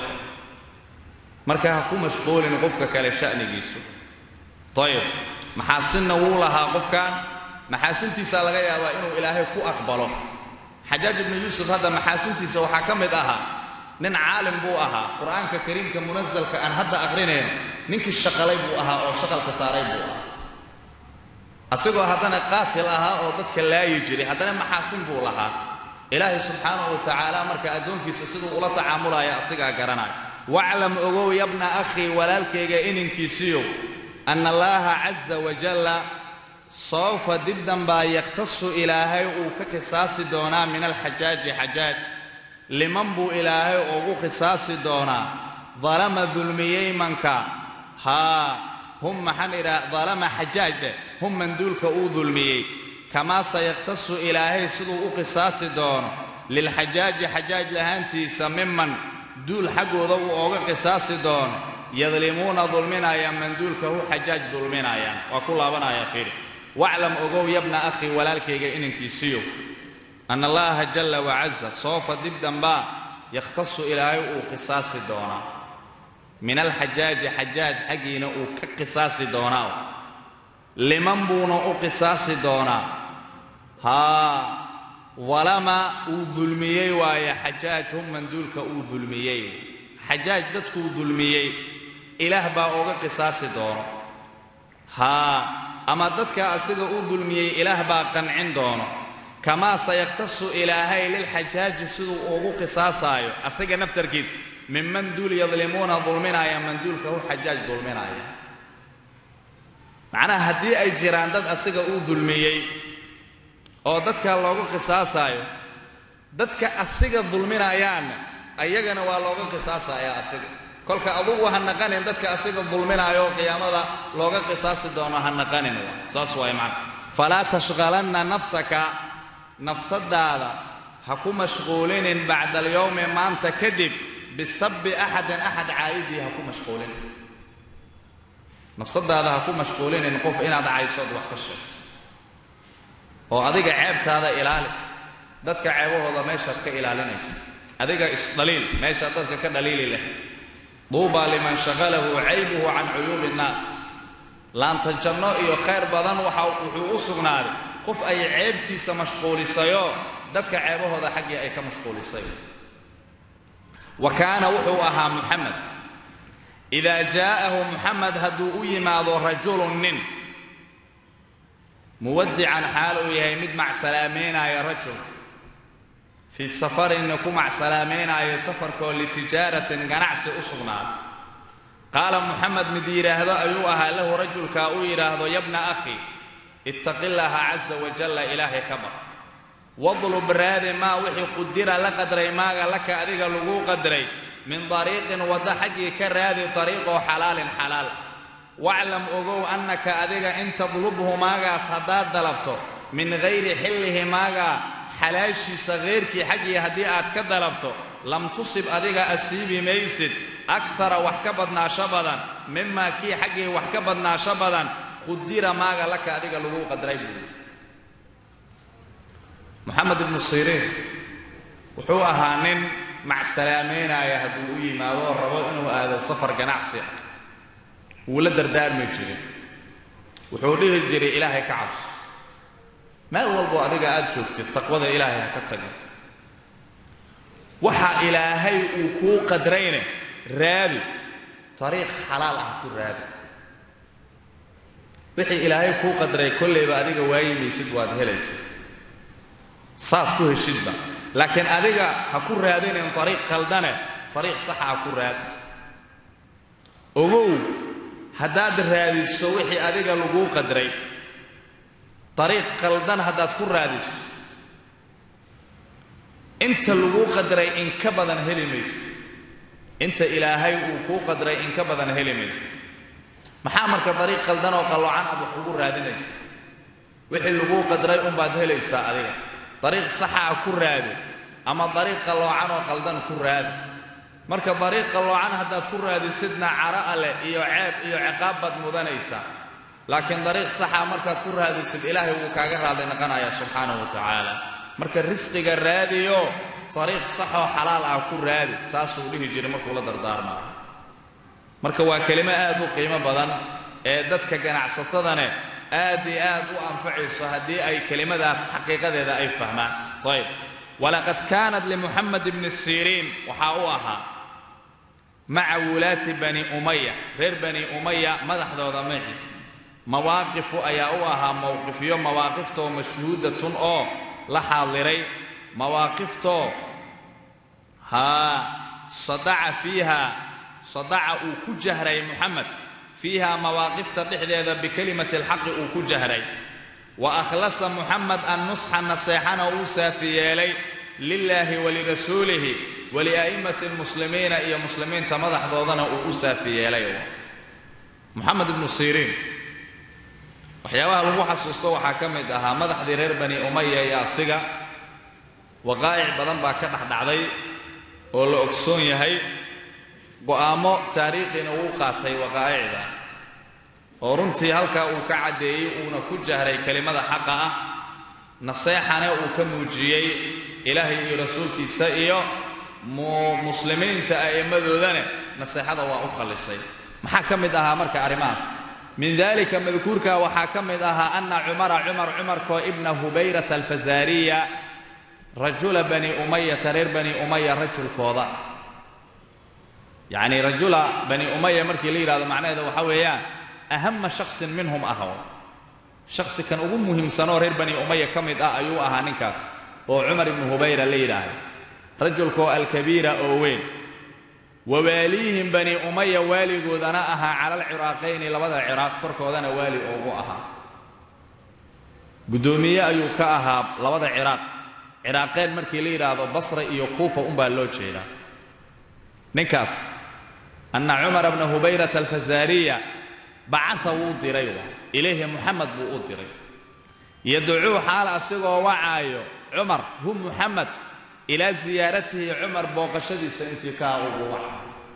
Speaker 1: marka ha ku mashquulin qofka kale sha'nigiisu ayib maxaasinna wuu lahaa qofkan maxaasintiisaa laga yaabaa inuu ilaahay ku aqbalo xajaaj ibnu yuusuf hadda maxaasintiisa waxaa ka mid ahaa nin caalim buu ahaa qur'aanka kariimka munasalka aan hadda aqrinayn ninkii shaqalay buu ahaa oo shaqalka saaray buu ahaa asigoo haddana qaatil ahaa oo dadka laayi jiray haddana maxaasin buu lahaa ilaahay subxaanahu wa tacaala marka addoonkiisa siduu ula tacaamulaya asigaa garanaya waclam ogow yabna akhii walaalkayga ininkiisiiyow anna allaaha caza wajalla sawfa dibdan baa yaktasu ilaahay uu ka qisaasi doonaa min alxajaaji xajaaj liman buu ilaahay ugu qisaasi doonaa dalama dulmiyey manka haa hum maxaan idhaha dalama xajaajde hum manduulka uu dulmiyey kamaa sayaktasu ilaahay siduu u qisaasi doono lilxajaaji xajaaj lahaantiisa miman duul xaggooda uu ooga qisaasi doono yadlimuuna dulminayaan manduulka hu xajaaj dulminayaan waa ku laabanaya fiiri waclam ogow yabna akhii walaalkayga inankiisiiyow anna allaaha jalla wacaza soofa dib dambaa yakhtasu ilaahay uu qisaasi doonaa min alxajaaji xajaaj xaggiina uu ka qisaasi doonaa liman buuna u qisaasi doonaa haa dalama uu dulmiyey waaye xajaaj hum manduulka uu dulmiyey xajaaj dadkuu dulmiyey ilaah baa uga qisaasi doono haa ama dadka asiga uu dulmiyey ilaah baa qancin doono kamaa sayaktasu ilaahay lilxajaaji siduu ugu qisaasaayo asaga naftarkiisa min manduul yadlimuuna dulminaaya manduulka hu xajaaj dulminaaya macnaha haddii ay jiraan dad asiga uu dulmiyey oo dadka loogu qisaasaayo dadka asiga dulminayaanna ayagana waa looga qisaasayaa asiga kolka adugu ha naqanin dadka asiga dulminaayo oo qiyaamada looga qisaasi doono ha naqanin saas waay macna falaa tashqalanna nafsaka nafsadaada ha ku mashquulinin bacda alyowmi maanta kadib bisabbi axadin axad caa'idii ha ku mashquulinin nafsadaada ha ku mashquulinin qof inaad caysood wax ka sheegto oo adiga ceebtaada ilaali dadka ceebahooda meeshaad ka ilaalinaysa adiga isdhaliil meeshaad dadka ka dhaliili leh duuba liman shaqalahu caybuhu can cuyuubi innaas laanta janno iyo khayr badan waxa wuxuu u sugnaaday qof ay ceebtiisa mashquulisayo dadka ceebahooda xaggii ay ka mashquulisay wa kaana wuxuu ahaa muxamed idaa jaa'ahu muxamed hadduu u yimaado rajulun nin muwadican xaal uu yahay mid macsalaameynaya rajul fii safarinna ku macsalaameynaayo safarkoo litijaaratin ganacsi u sugnaaday qaala muxamed mid yidhaahdo ayuu ahaa lahu rajulkaa uu yidhaahdo yabna akhi ittaqi llaaha casa wajalla ilaahay ka bar wadlub raadi maa wixii qudira la qadray maaga laka adiga laguu qadray min dariiqin wadda xaggii ka raadi dariiqoo xalaalin xalaal waclam ogow annaka adiga in tadlubhu maagaas haddaad dalabto min hayri xillihi maagaa xalaashiisa heyrkii xaggii haddii aad ka dalabto lam tusib adiga asiibi maysid akara wax ka badnaasho badan mimaa kii xaggii wax ka badnaasho badan qudira maaga laka adiga laguu qadray buui moxamed ibnu siriin wuxuu ahaa nin macsalaameynaya hadduu u yimaado oo rabo inuu aado safar ganacsi ah wuu la dardaarmi jiray wuxuu dhihi jiray ilaahay ka cabso meel walboo adiga aad joogtid taqwada ilaahay ha ka tagin waxa ilaahay uu kuu qadrayne raadi ariiq xalaal ah ku raadi wixii ilaahay kuu qadray kollayba adiga waayimaysid waad helaysid saad ku heshidba laakiin adiga ha ku raadinin ariiq qaldane ariiq saxa ha ku raadi ogow haddaad raadiso wixii adiga laguu qadray ariiq qaldan haddaad ku raadiso inta laguu qadray in ka badan heli maysid inta ilaahay uu kuu qadray in ka badan heli maysid maxaa marka dariiq qaldan oo qalloocan aad wax ugu raadinaysa wixii laguu qadray unbaad helaysaa adiga dariiq saxaa ku raadi ama dariiq qalloocan oo qaldan ku raadi marka dariiq qalloocan haddaad ku raadisidna cara leh iyo ceeb iyo ciqaab baad mudanaysaa laakiin dariiq saxa markaad ku raadisid ilaahay wuu kaaga raadli noqonayaa subxaanahu wa tacaala marka risqiga raadiyo ariiq saxoo xalaal ah ku raadi saasuu dhihi jiray markuu la dardaarmaayo marka waa kelimo aad u qiimo badan ee dadka ganacsatadane aad iyo aad u anfacayso haddii ay kelimadaa xaqiiqadeeda ay fahmaan ayb walaqad kaanat limuxamed ibni siriin waxaa u ahaa maca wulaati bani umaya reer bani umaya madaxdooda maci mawaaqifu ayaa u ahaa mowqifyo mawaaqiftoo mashhuudatun oo la xaadiray mawaaqiftoo haa sadaca fiiha sadaca uu ku jahray muxamed fiiha mawaaqifta dhexdeeda bikelimati alxaqi uu ku jahray wa akhlasa muxamed annusxa naseexana uu saafi yeelay lilaahi walirasuulihi walia'immati lmuslimiina iyo muslimiinta madaxdoodana uu u saafi yeelay muxamed ibnu siriin waxyaabaha lagu xasuusto waxaa ka mid ahaa madaxdii reer bani umaya iyo asiga waqaa'ic badan baa ka dhexdhacday oo la ogsoon yahay go'aamo taariikhiina uu qaatay waqaa'icda oo runtii halkaa uu ka caddeeyey uuna ku jahray kelimada xaqa ah naseexana uu ka muujiyey ilaahay iyo rasuulkiisa iyo muslimiinta a'immadoodana naseexada waa u khallisay maxaa ka mid ahaa marka arrimahaas min dalika madkuurka waxaa ka mid ahaa ana cumara cumar cumarkoo ibna hubayrata alfazaariya rajula bani umayata reer bani umaya rajulkooda yacni rajula bani umaya markii la yidhahdo macnaheeda waxaa weeyaan ahama shaksin minhum ahw shaksi kan ugu muhiimsanoo reer bani umaya ka mid ah ayuu ahaa ninkaas oo cumar ibnu hubayra la yidhaahdo rajulkoo alkabiira oo weyn wawaaliihim bani umaya waaligoodana ahaa cala alciraaqayni labada ciraaq korkoodana waali ugu ahaa guddoomiye ayuu ka ahaa labada ciraaq ciraaqeen markii la yidhaahdo basra iyo kuufa unbaa loo jeedaa ninkaas anna cumara bna hubayrata alfazaariya bacaa wuu diray ilayhi muxamed buu u diray yadcuu xaal asigoo wacaayo cumar hu muxamed ilaa siyaaratihi cumar booqashadiisa intii kaa ugu waca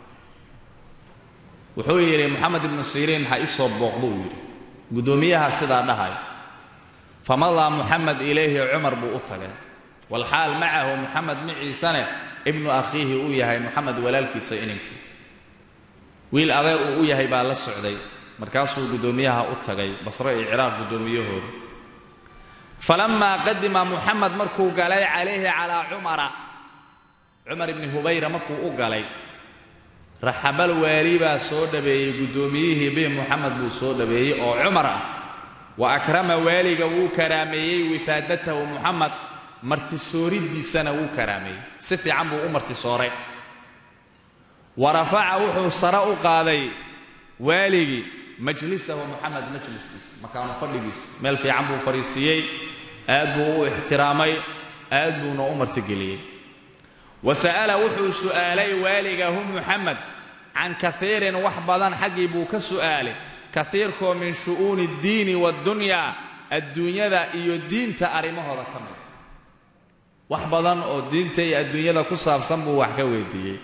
Speaker 1: wuxuu yidhi moxamed ibnu siriin ha ii soo booqdu uu yidhi guddoomiyaha sidaa dhahay famadaa muxamed ilayhi cumar buu u tagay walxaal macahu muxamed maciisane ibnu akhiihi uu yahay moxamed walaalkiisa ininkii wiil adeer uu u yahay baa la socday markaasuu guddoomiyaha u tagay basre iyo ciraaq guddoomiyahooda falammaa qadima muxamed markuu galay calayhi calaa cumara cumar ibni hubayra markuu u galay raxabal waali baa soo dhabeeyey guddoomiyihii bihi muxamed buu soo dhabeeyey oo cumar ah wa akrama waaliga wuu karaameeyey wifaadatahu muxamed martisooridiisana wuu karaameeyey si fiican buu u martisooray wa rafaca wuxuu sare u qaaday waaligii majlisahu moxamed majliskiisa makaanu fadhigiisa meel fiican buu fadhiisiiyey aad buu u ixtiraamay aad buuna u martigeliyey wa sa'ala wuxuu su'aalay waaligahu muxamed can kaiirin wax badan xaggii buu ka su'aalay kaiirkoo min shu'uuni addiini waddunyaa adduunyada iyo diinta arrimahooda ka mid wax badan oo diinta iyo adduunyada ku saabsan buu wax ka weydiiyey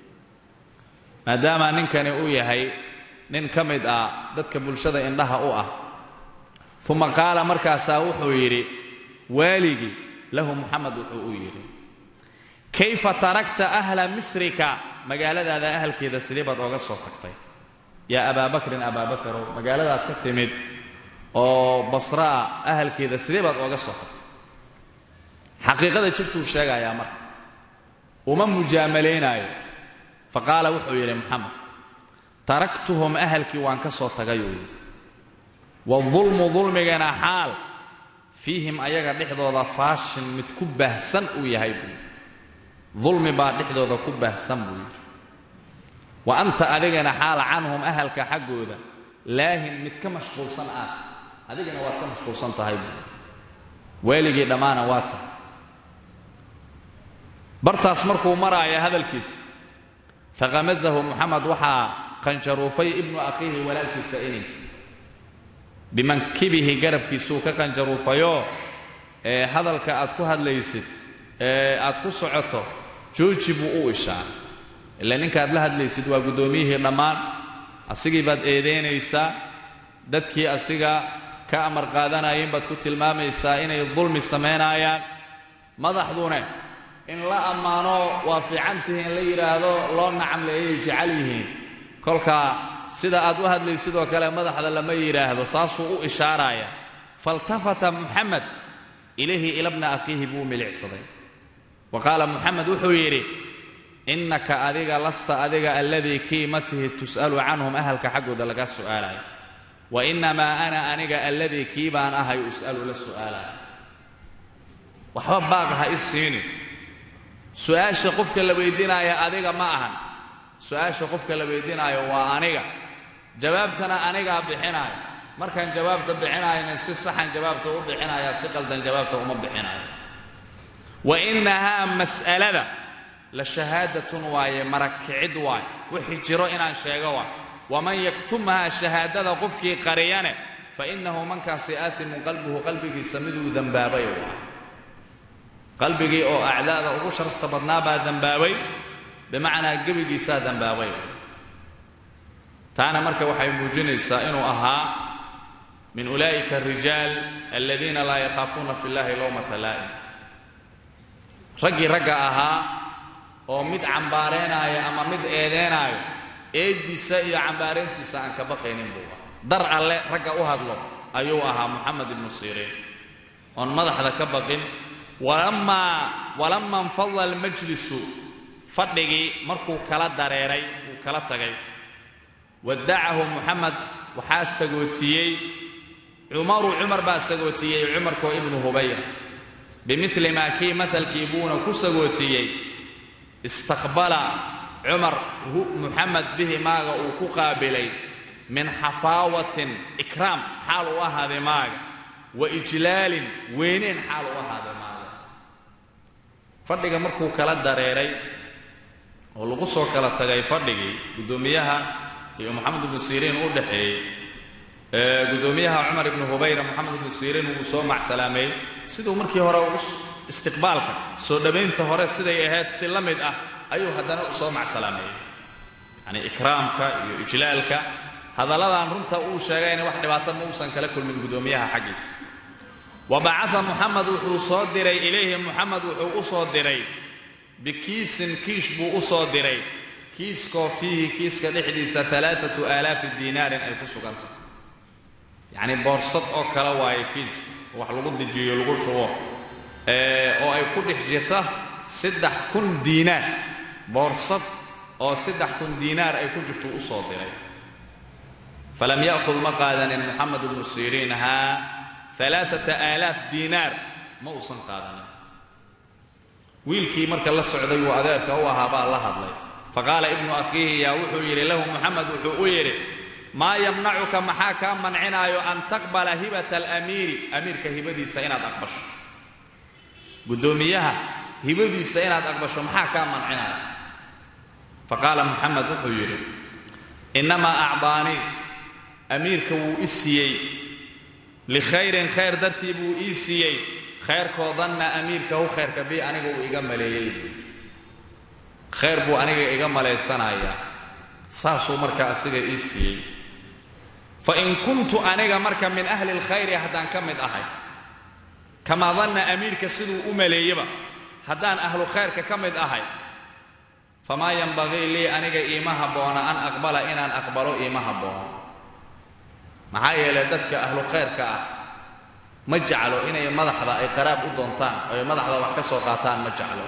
Speaker 1: maadaama ninkani uu yahay nin ka mid ah dadka bulshada indhaha u ah uma qaala markaasaa wuxuu yidhi waaligii lahu muxamed wuxuu u yidhi kayfa tarakta ahla misrika magaaladaada ahalkeeda sidee baad ooga soo tagtay yaa abaa bakrin abaa bakarow magaaladaad ka timid oo basraa ahalkeeda sidee baad ooga soo tagtay xaqiiqada jirtuu sheegayaa marka uma mujaamalaynaayo faqaala wuxuu yidhi moxamed taraktuhum ahalkii waan ka soo tagayuu yidhi wadulmu dulmigana xaal fiihim ayaga dhexdooda faashin mid ku baahsan uu yahay buu yidhi dulmi baa dhexdooda ku baahsan buu yidhi wa anta adigana xaal canhum ahalka xaggooda laahin mid ka mashquulsan aad adigana waad ka mashquulsan tahay buu yidhi waaligii dhammaana waa tahay bartaas markuu maraaya hadalkiisa faqamazahu moxamed waxaa qanjaruufay ibnu akhiihi walaalkiisa ininkii bimankibihi garabkiisuu ka qanjaruufayoo ee hadalka aad ku hadlaysid ee aad ku socoto jooji buu u ishaaray ila ninkaad la hadlaysid waa guddoomiyihii dhammaan asigii baad eedaynaysaa dadkii asiga ka amar qaadanayin baad ku tilmaamaysaa inay dulmi samaynaayaan madaxdune in la ammaano waa fiicantihi in la yidhaahdo loo nacamleeyay jecel yihiin kolkaa sida aad u hadlay sidoo kale madaxda lama yidhaahdo saasuu u ishaaraya faltafata muxamed ilayhi ila bna akhiihi buu milicsaday wa qaala muxamed wuxuu yidhi innaka adiga lasta adiga alladii kiimatihi tus'alu canhum ahalka xaggooda laga su'aalayo wa innamaa ana aniga alladii kii baan ahay us'alu la su'aalayo waxba baaqa ha i siini su-aasha qofka la weydiinaaya adiga ma ahan su-aasha qofka la weydiinaayo waa aniga jawaabtana anigaa bixinaayo markaan jawaabta bixinaayna si saxan jawaabta u bixinaya si qaldan jawaabta uma bixinayo wa innahaa mas'alada la shahaadatun waaye marakicid waaye wixii jiro inaan sheego waay waman yaktumhaa shahaadada qofkii qariyane fa innahu mankaasi aatimun qalbuhu qalbigiisa miduu dembaabay waay qalbigii oo acdaada ugu sharafta badnaa baa dembaabay bimacnaa gebigiisaa dembaabay taana marka waxay muujinaysaa inuu ahaa min ulaa'ika arijaal aladiina laa yakhaafuuna fi llahi lowmata laa'im raggii ragga ahaa oo mid cambaareenaayo ama mid eedeenaayo eeddiisa iyo cambaarayntiisa aan ka baqaynin buu ahaa dar alle ragga u hadlo ayuu ahaa moxamed ibnu siriin oon madaxda ka baqin walamaa walama infadla almajlisu fadhigii markuu kala dareeray uu kala tagay wadacahu muxamed waxaa sagootiyey cumaru cumar baa sagootiyey cumarkoo ibnu hubayra bimili maa kii mahalkii buuna ku sagootiyey istaqbala cumar muxamed bihi maaga uu ku qaabilay min xafaawatin ikraam xaal u ahaaday maaga wa ijlaalin weyneyn xaal u ahaaday maaga fadhiga markuu kala dareeray oo lagu soo kala tagay fadhigii guddoomiyaha iyo moxamed ibnu siriin u dhexeeyey guddoomiyaha cumar ibnu hubayra moxamed ibnu siriin wuu soo macsalaameeyey siduu markii hore istiqbaalka soo dhowaynta hore siday ahayd si la mid ah ayuu haddana u soo macsalaameeyey yacni ikraamka iyo ijlaalka hadalladan runta uu sheegayna wax dhibaato ma uusan kala kulmin guddoomiyaha xaggiisa wa bacaa muxamed wuxuu soo diray ilayhi muxamed wuxuu u soo diray bikiisin kiish buu u soo diray kiiskoo fiihi kiiska dhexdiisa alaaatu aalaafi diinaarin ay ku sugantah yacni boorsad oo kale waaye kiiska wax lagu dejiyo lagu shubo oo ay ku dhex jirta saddex kun diinaar boorsad oo saddex kun diinaar ay ku jirto u soo diray falam ya'khud ma qaadanin moxamed ibnu siriin haa alaaata aalaaf diinaar ma uusan qaadanin wiilkii marka la socday uu adeerka u ahaa baa la hadlay faqaala ibnu akhiihi yaa wuxuu yidhi lahu moxamed wuxuu u yidhi maa yamnacuka maxaa kaa mancinaayo an taqbala hibata alamiiri amiirka hibadiisa inaad aqbasho guddoomiyaha hibadiisa inaad aqbasho maxaa kaa mancinaayo faqaala moxamed wuxuu yidhi innamaa acdaanii amiirka wuu i siiyey likhayrin khayr dartii buu ii siiyey khayrkoodanna amiirkahu khayrka bi aniga uu iga maleeyey khayr buu aniga iga malaysanayaa saasuu marka asiga ii siiyey fa in kuntu aniga marka min ahli lkhayri haddaan ka mid ahay kamaa danna amiirka siduu u maleeyeba haddaan ahlu khayrka ka mid ahay famaa yanbagii lii aniga iima habboona an aqbala inaan aqbalo iima habboona maxaa yeelay dadka ahlu khayrka ah ma jeclo inay madaxda ay qaraab u doontaan oo ay madaxda wax ka soo qaataan ma jeclo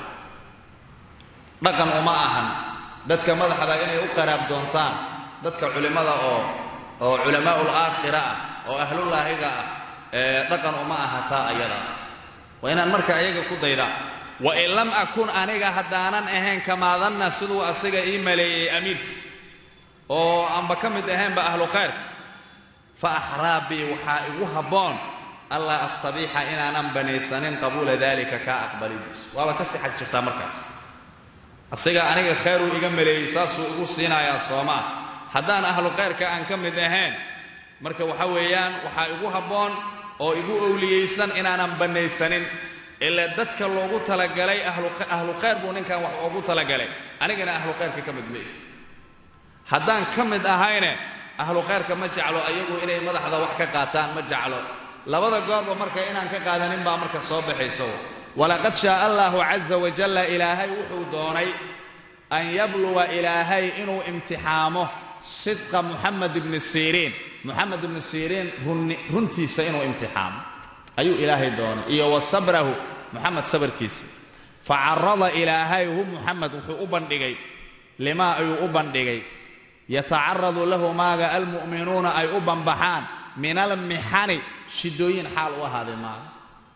Speaker 1: dhaqan uma ahan dadka madaxda inay u qaraab doontaan dadka culimmada oo oo culamaa'ul aakhira ah oo ahlulaahiga ah ee dhaqan uma aha taa ayada waa inaan marka ayaga ku dayda wa in lam akun aniga haddaanan ahayn kamaadanna siduu asiga ii maleeyey amiir oo aanba ka mid ahaynba ahlu khayr fa axraa bii waxaa igu habboon allaa astabiixa inaanan banaysanin qabuula daalika kaa aqbalidiisu waaba ka sixad jirtaa markaas asiga aniga khayruu iga maleeyey saasuu igu siinayaa soomaa haddaan ahlu khayrka aan ka mid ahayn marka waxa weeyaan waxaa igu habboon oo igu owliyeysan inaanan bannaysanin ilaa dadka loogu talagalay ahlu khayr buu ninkan wax ugu talagalay anigana ahlu khayrka ka mid maihi haddaan ka mid ahayne ahlu khayrka ma jeclo ayagu inay madaxda wax ka qaataan ma jeclo labada goorba marka inaan ka qaadanin baa marka soo baxayso walaqad shaaa allahu caza wajalla ilaahay wuxuu doonay an yabluwa ilaahay inuu imtixaamo sidqa muxamed ibni siriin muxamed ibni siriin runtiisa inuu imtixaamo ayuu ilaahay doonay iyo wa sabrahu muxamed sabarkiisa facarada ilaahay hu muxamed wuxuu u bandhigay limaa ayuu u bandhigay yatacaradu lahu maaga almu'minuuna ay u banbaxaan min almixani shidooyin xaal u ahaaday maaga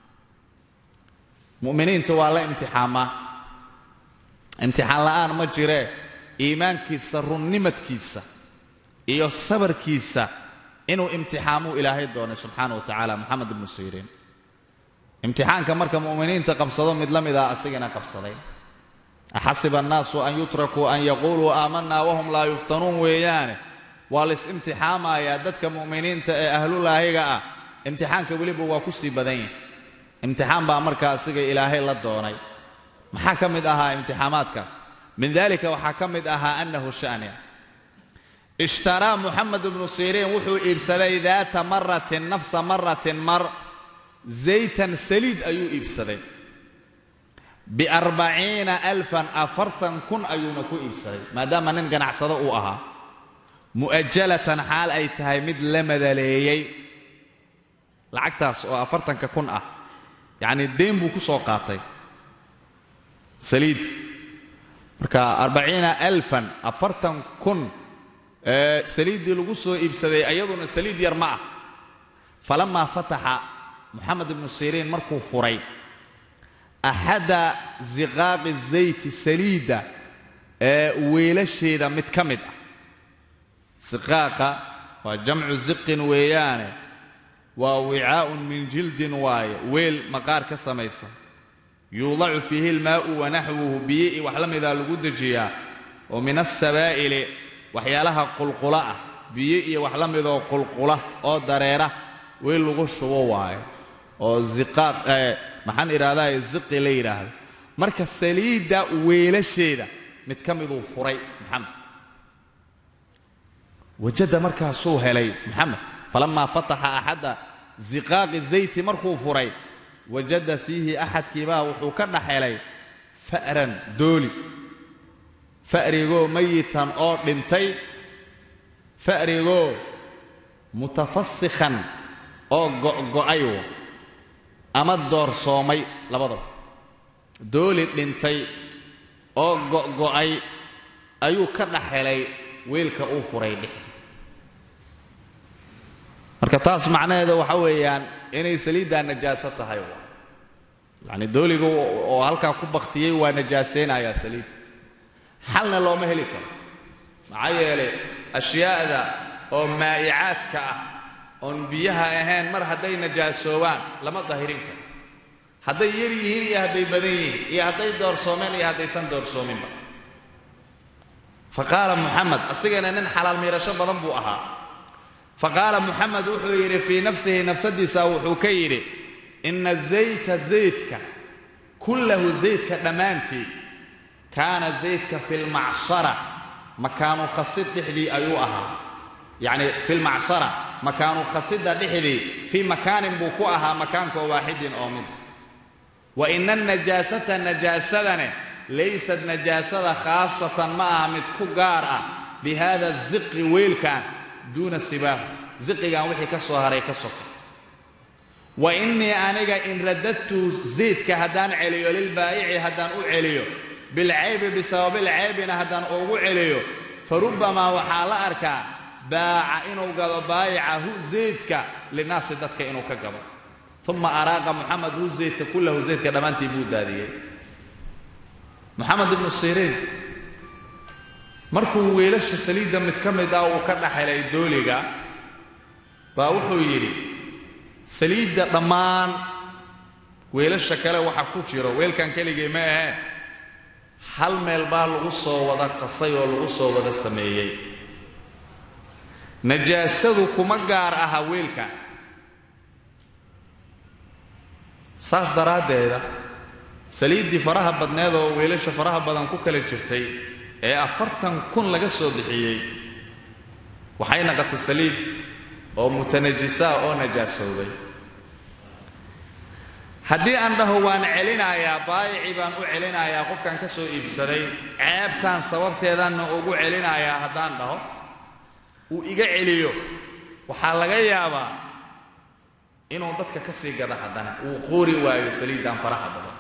Speaker 1: mu'miniinta waa la imtixaamaa imtixaan la'aan ma jiree iimaankiisa runnimadkiisa iyo sabarkiisa inuu imtixaamuu ilaahay doonay subxaana wa tacaala moxamed ibnu siriin imtixaanka marka mu'miniinta qabsado mid la mid ah asigana qabsaday axasiba annaasu an yutrakuu an yaquuluu aamanaa wahum laa yuftanuun weeyaane waa lais imtixaamayaa dadka mu'miniinta ee ahlulaahiga ah imtixaanka weliba waa ku sii badan yahay imtixaan baa marka asiga ilaahay la doonay maxaa ka mid ahaa imtixaamaadkaas min dalika waxaa ka mid ahaa annahu sha'niya ishtaraa muxamed ibnu siriin wuxuu iibsaday daata maratin nafsa maratin mar zaytan saliid ayuu iibsaday biarbaciina alfan afartan kun ayuuna ku iibsaday maadaama nin ganacsado uu ahaa mu'ajalatan xaal ay tahay mid la madaleeyey lacagtaas oo afartanka kun ah yacnii deyn buu ku soo qaatay saliid marka arbaciina alfan afartan kun ee saliiddii lagu soo iibsaday ayaduna saliid yar ma ah falamaa fataxa moxamed ibnu siriin markuu furay axada ziqaaqi zayti saliidda ee weelasheeda mid ka mid ah siqaaqa waa jamcu ziqin weeyaane waa wicaa'un min jildin waaye weel maqaar ka samaysan yuudacu fiihi ilmaa'u wanaxwuhu biyo i wax la midaa lagu dejiyaa oo min asabaa'ili waxyaalaha qulqula ah biyo iyo wax la midoo qulqula oo dareera weel lagu shubo waayo oo ziqaaq maxaan idhahdaa ziqi la yidhaahdo marka saliidda weelasheeda mid ka miduu furay maxamed wajada markaasuu helay maxamed falamaa fataxa axadda ziqaaqi zayti markuu furay wajada fiihi axadkiibaa wuxuu ka dhex helay fa'ran dooli fa'rigoo mayitan oo dhintay fa'rigoo mutafasikhan oo go'go'ay ama doorsoomay labadaba dooli dhintay oo go'go'ay ayuu ka dhex helay weelka uu furay dhex marka taas macnaheeda waxa weeyaan inay saliiddaa najaaso tahay yacni dooliga oo halkaa ku baktiyey waa najaasaynayaa saliidda xalna looma heli karo maxaa yeelay ashyaa'da oo maa'icaadka ah oon biyaha ahayn mar hadday najaasoobaan lama dahirin karo hadday yar yihiin iyo hadday badan yihiin iyo hadday doorsoomeen iyo haddaysan doorsoominba fa qaala muxamed asigana nin xalaal miirasho badan buu ahaa fa qaala muxamed wuxuu yidhi fii nafsihi nafsadiisa wuxuu ka yidhi inna zayta zaydka kullahu zaydka dhammaantii kaana zaydka fi lmacsara makaanu khasid dhexdii ayuu ahaa yacni fi lmacsara makaanu khasidda dhexdii fii makaanin buu ku ahaa makaankoo waaxidin oo mid wa ina anajaasata najaasadane laysad najaasada khaasatan ma aha mid ku gaar ah bi haada ziqi weelkan duuna sibaahu ziqigan wixii ka soo haray ka soka wa innii aniga in radadtu zaydka haddaan celiyo lilbaa'ici haddaan u celiyo bilcaybi bisababilcaybina haddaan ugu celiyo fa rubbamaa waxaa la arkaa baaca inuu gado baayicahu zaydka linaasi dadka inuu ka gado uma araaqa muxamed hu zaydka kullahu zaydka dhammaantii buu daadiyey moxamed ibnu siriin markuu weelasha saliidda mid ka mid ah uu ka dhaxelay dooliga baa wuxuu yidhi saliidda dhammaan weelasha kale waxa ku jiro weelkan keligii ma ahee hal meel baa lagu soo wada qasay oo lagu soo wada sameeyey najaasadu kuma gaar aha weelka saas daraaddeeda saliiddii faraha badneed oo weelasha faraha badan ku kala jirtay ee afartan kun laga soo bixiyey waxay naqotay saliid oo mutanajisaa oo najaasowday haddii aan dhaho waan celinayaa baayicii baan u celinayaa qofkan ka soo iibsaday ceebtaan sababteedaanna ugu celinayaa haddaan dhaho uu iga celiyo waxaa laga yaabaa inuu dadka ka sii gado haddana uu qoori waayo saliiddaan faraha badan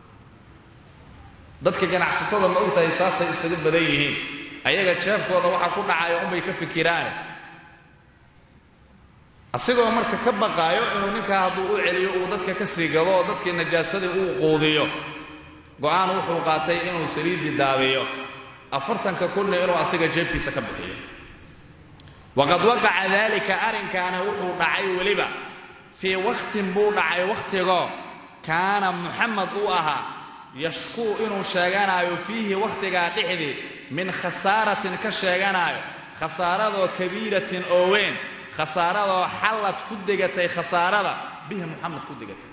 Speaker 1: dadka ganacsatada ma og tahay saasay isaga badan yihiin ayaga jeebkooda waxaa ku dhacaya unbay ka fikiraane asigoo marka ka baqaayo inuu ninkaa hadduu u celiyo uu dadka ka sii gado oo dadkii najaasadii uu quudiyo go'aan wuxuu qaatay inuu saliiddii daabiyo afartanka kunna inuu asiga jeebkiisa ka bixiyo waqad waqaca daalika arrinkaana wuxuu dhacay weliba fii wakhtin buu dhacay wakhtigoo kaana muxamed uu ahaa yashkuu inuu sheeganaayo fiihi wakhtigaa dhexdii min khasaaratin ka sheeganaayo khasaaradoo kabiiratin oo weyn khasaaradoo xallad ku degatay khasaarada bihi muxamed ku degatay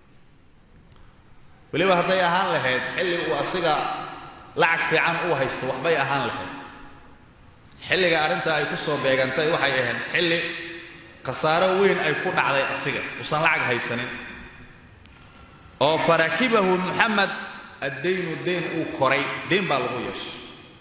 Speaker 1: weliba hadday ahaan lahayd xilli uu asiga lacag fiican uu haysto waxbay ahaan lahayd xilliga arrinta ay ku soo beegantay waxay ahayd xilli khasaaro weyn ay ku dhacday asiga uusan lacag haysanin oo farakibahu muxamed addaynu dayn uu koray dayn baa lagu yeeshay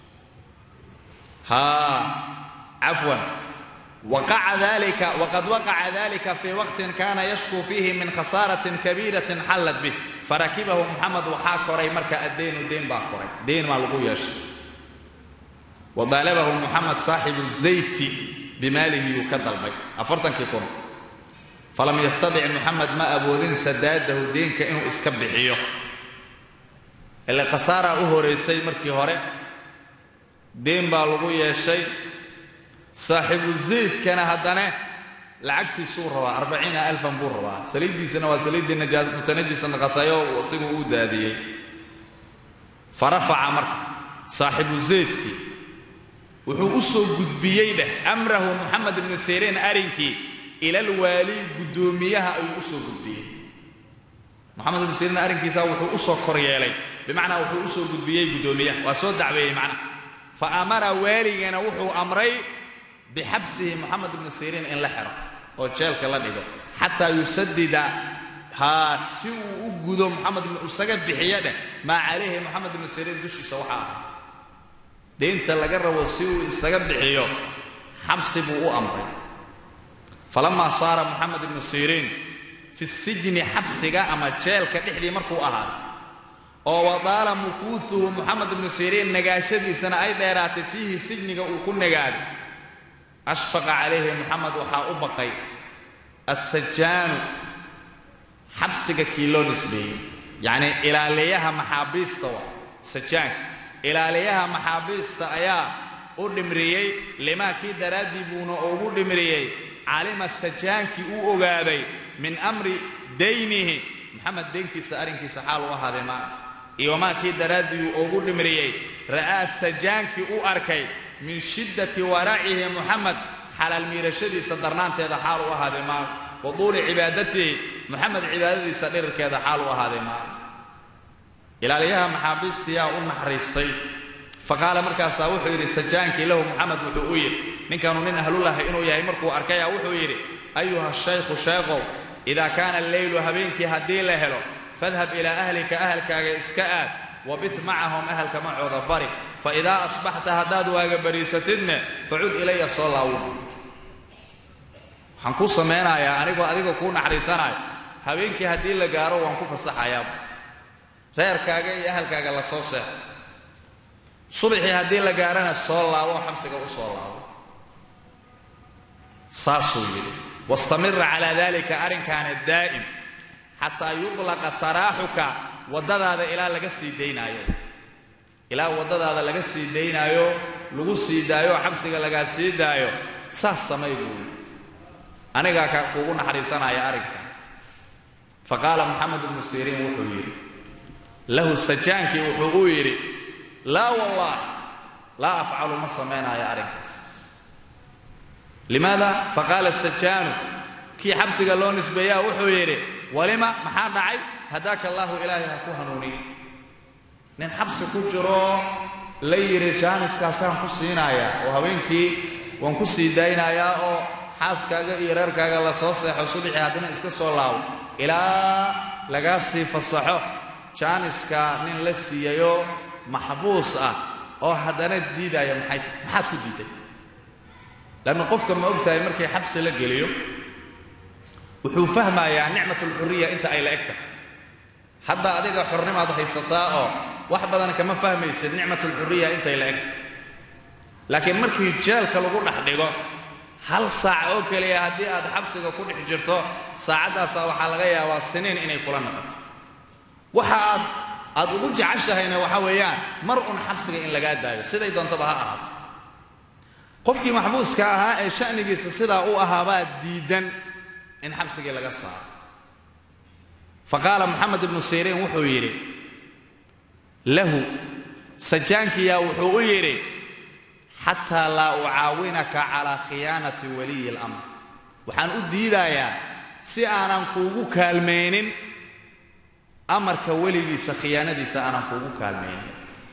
Speaker 1: haa cafwan waqaca dalika waqad waqaca dalika fii waqtin kana yashkuu fiihi min khasaaratin kabiiratin xallad bih farakibahu muxamed waxaa koray marka addaynu dayn baa koray dayn baa lagu yeeshay wadaalabahu muxamed saaxibu zayti bimaalihi yuu ka dalbay afartankii kun falam yastadic muxamed ma awoodin sadaadahu deenka inuu iska bixiyo ile khasaaraa u horaysay markii hore deen baa lagu yeeshay saaxibu zaydkana haddana lacagtiisuu rabaa arbaciina alfan buu rabaa saliiddiisana waa saliiddii mutanajisa naqatayoo asigu uu daadiyey farafaca marka saaxibu zaydkii wuxuu u soo gudbiyey dheh amrahu moxamed ibnu siriin arrinkii ilalwaali guddoomiyaha ayuu u soo gudbiyey moxamed ibnu siriin arrinkiisa wuxuu u soo kor yeelay bimacnaa wuxuu u soo gudbiyey guddoomiyaha waa soo dacweeyey macnaha fa amara waaligana wuxuu amray bixabsihi moxamed ibnu siriin in la xiro oo jeelka la dhigo xataa yusadida haa si uu u gudo moxamed ibnu isaga bixiyo dheh maa calayhi moxamed ibnu siriin dushiisa waxaa ahay deynta laga rabo si uu isaga bixiyo xabsi buu u amray falamaa saara moxamed ibnu siriin fi sijni xabsiga ama jeelka dhexdii markuu ahaaday oo wadaala mukuuhuhu moxamed ibnu siriin nagaashadiisana ay dheeraatay fiihi sijniga uu ku nagaaday ashfaqa calayhi moxamed waxaa u baqay assajaanu xabsiga kii loo nisbeeyey yacnii ilaaliyaha maxaabiista wa sajaanka ilaaliyaha maxaabiista ayaa u dhimriyey limaa kii daraaddii buuna ugu dhimriyey calima sajaankii uu ogaaday min amri daynihi moxamed deynkiisa arrinkiisa xaal u ahaaday maa iyo maa kii daraaddii uu ugu dhimriyey ra'aa sajaankii u arkay min shiddati waracihi moxamed xalaal miirashadiisa darnaanteeda xaal u ahaaday maa wa duuli cibaadatihi moxamed cibaadadiisa dhirirkeeda xaal u ahaaday maa ilaaliyaha maxaabiistiyaa u naxariistay fa qaala markaasaa wuxuu yidhi sajaankii lahu moxamed wuxuu u yidhi ninkaanu nin ahlulaha inuu yahay markuu arkaya wuxuu yidhi ayuha shaykhu sheekow idaa kaana alleylu habeenkii haddii la helo fadhab ilaa ahlika ahalkaaga iska aad wabit macahum ahalka macooda bari fa idaa asbaxta haddaad waaga bariisatidne facud ilaya soo laawun waxaan kuu samaynayaa anigoo adiga kuu naxariisanaayo habeenkii haddii la gaaro waan ku fasaxayaa reerkaaga iyo ahalkaaga la soo seexo subaxii haddii la gaarana soo laabo xabsiga u soo laabo saasuu yidhi wastamira calaa dalika arrinkaana daa'im xataa yudlaqa saraaxuka waddadaada ilaa laga sii daynaayo ilaa waddadaada laga sii daynaayo lagu sii daayo xabsiga lagaa sii daayo saas samay buu yidhi anigaa ka kuugu naxariisanaya arrinka fa qaala moxamed ibnu siriin wuxuu yidhi lahu sajaankii wuxuu u yidhi laa wallah laa afcalu ma samaynaayo arrinkaas limaada faqaala sajaanu kii xabsiga loo nisbeeyaa wuxuu yidhi walima maxaa dhacay hadaaka allaahu ilaahay ha ku hanuuniye nin xabsi ku jiro la yidhi jaaniskaasaan ku siinayaa oo habeenkii waan ku sii daynayaa oo xaaskaaga iyo reerkaaga la soo seexo subaxii haddana iska soo laabo ilaa lagaa sii fasaxo jaaniska nin la siiyayoo maxbuus ah oo haddana diidaya maxay maxaad ku diiday leanna qofka ma og tahay markii xabsi la geliyo wuxuu fahmayaa nicmatulxuriya inta ay la eg tahay hadda adiga xornimaad haysataa oo wax badan kama fahmaysid nicmatulxuriya intay la eg tahay laakiin markii jeelka lagu dhex dhigo hal saac oo keliya haddii aad xabsiga ku dhex jirto saacaddaasaa waxaa laga yaabaa siniin inay kula noqoto waxa aad aad ugu jeceshahayna waxa weeyaan mar un xabsiga in lagaa daayo siday doontaba ha ahaato qofkii maxbuuska ahaa ee sha'nigiisa sidaa u ahaabaa diidan in xabsigii laga saaro fa qaala moxamed ibnu siriin wuxuu yidhi lahu sajaankiyaa wuxuu u yidhi xataa laa ucaawinaka calaa khiyaanati waliyi اlamr waxaan u diidayaa si aanan kuugu kaalmaynin amarka weligiisa khiyaanadiisa aanan kuugu kaalmaynin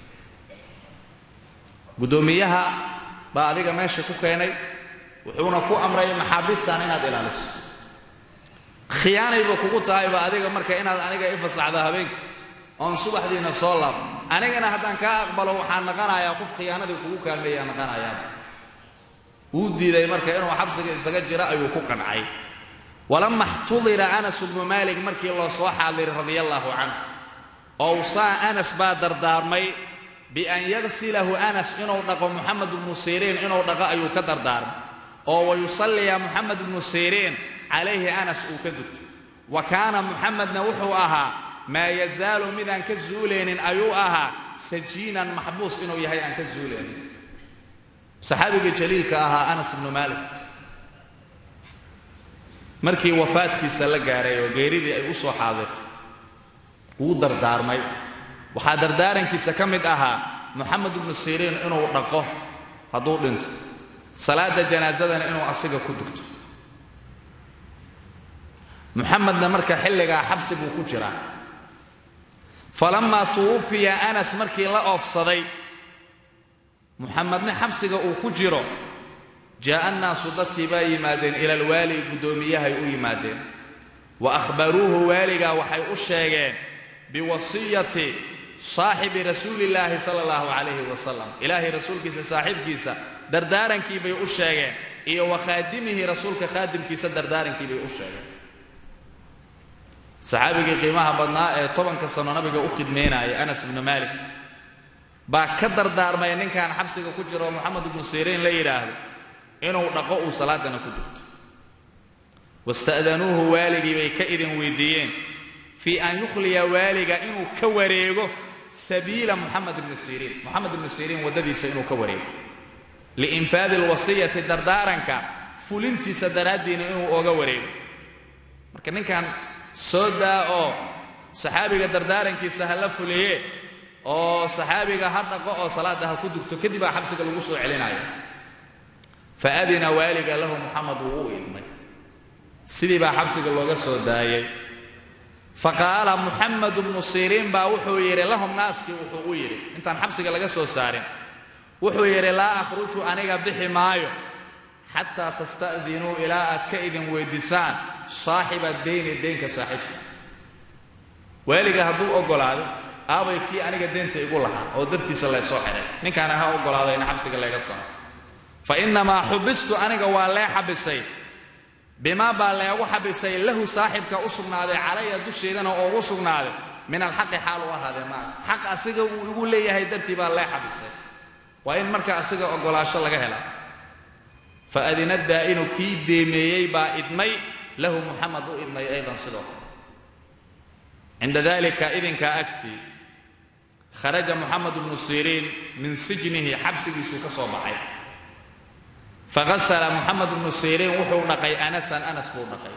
Speaker 1: guddoomiyaha baa adiga meesha ku keenay wuxuuna ku amray maxaabiistan inaad ilaaliso khiyaanayba kugu tahayba adiga marka inaad aniga i fasaxdo habeenka oon subaxdiina soo laabo anigana haddaan kaa aqbalo waxaan naqanayaa qof khiyaanadii kugu kaalmeeyaa naqanayaa wuu diiday marka inuu xabsiga isaga jiro ayuu ku qancay walama xtudira anas bnu maalik markii loo soo xaadiray radia allaahu canhu owsaa anas baa dardaarmay bian yagsilahu anas inuu dhaqo moxamed ibnu siriin inuu dhaqo ayuu ka dardaarmay oo wayusalliya moxamed ibnu siriin calayhi anas uu ka dugto wa kaana muxamedna wuxuu ahaa maa yazaalu midaan ka zuulaynin ayuu ahaa sajiinan maxbuus inuu yahay aan ka zuulaynin saxaabiga jaliilka ahaa anas ibnu maalik markii wafaadkiisa la gaaray oo geeridii ay u soo xaadirtay wuu dardaarmay waxaa dardaarankiisa ka mid ahaa moxamed ibnu siriin inuu dhaqo hadduu dhinto salaada janaasadana inuu asiga ku dugto muxamedna marka xilligaa xabsi buu ku jiraa falamaa tuwufiya anas markii la oofsaday muxamedna xabsiga uu ku jiro jaa'a annaasu dadkii baa yimaadeen ila alwaali guddoomiyahay u yimaadeen wa akhbaruuhu waaligaa waxay u sheegeen biwasiyati saaxibi rasuulillaahi sala allahu calayhi wasalam ilaahay rasuulkiisa saaxiibkiisa dardaarankii bay u sheegeen iyo wa khaadimihi rasuulka khaadimkiisa dardaarankii bay u sheegeen saxaabigii qiimaha badnaa ee tobanka sano nabiga u khidmaynayay anas ibnu maalik baa ka dardaarmay ninkan xabsiga ku jiro moxamed ibnu siriin la yidhaahdo inuu dhaqo uu salaadana ku dugto wasta'danuuhu waaligii bay ka idin weydiiyeen fii an yukhliya waaliga inuu ka wareego sabiila moxamed ibni siriin moxamed ibnu siriin waddadiisa inuu ka wareego liinfaadi alwasiyati dardaaranka fulintiisa daraaddiina inuu ooga wareego marka ninkan soo daa oo saxaabiga dardaarankiisa ha la fuliye oo saxaabiga ha dhaqo oo salaadda ha ku dugto kadib baa xabsiga lagu soo celinaya faadina waaliga lahu moxamed wuu u idmay sidii baa xabsiga looga soo daayey faqaala muxamed bnu siriin baa wuxuu yidhi lahum naaskii wuxuu u yidhi intaan xabsiga laga soo saarin wuxuu yidhi laa akhruju aniga bixi maayo xataa tasta'dinuu ilaa aad ka idin weyddiisaan saaxiba deyni deynka saaxiibka waaliga hadduu oggolaado aabay kii aniga deynta igu lahaa oo dartiisa laysoo xidhay ninkaana ha oggolaado in xabsiga layga saaro fa innamaa xubistu aniga waa lee xabisay bimaa baa leegu xabisay lahu saaxibka u sugnaaday calaya dusheedana oo ugu sugnaaday min alxaqi xaal u ahaadee maa xaq asiga uu igu leeyahay dartii baa lee xabisay waa in marka asiga oggolaasho laga hela fa adina daa'inu kii deemeeyey baa idmay lahu muxamed u idmay aydan sidoo kale cinda dalika idinkaa agtii kharaja moxamed bnu siriin min sijnihi xabsigiisuu ka soo baxay faghasala moxamed bnu siriin wuxuu dhaqay anasan anas buu dhaqay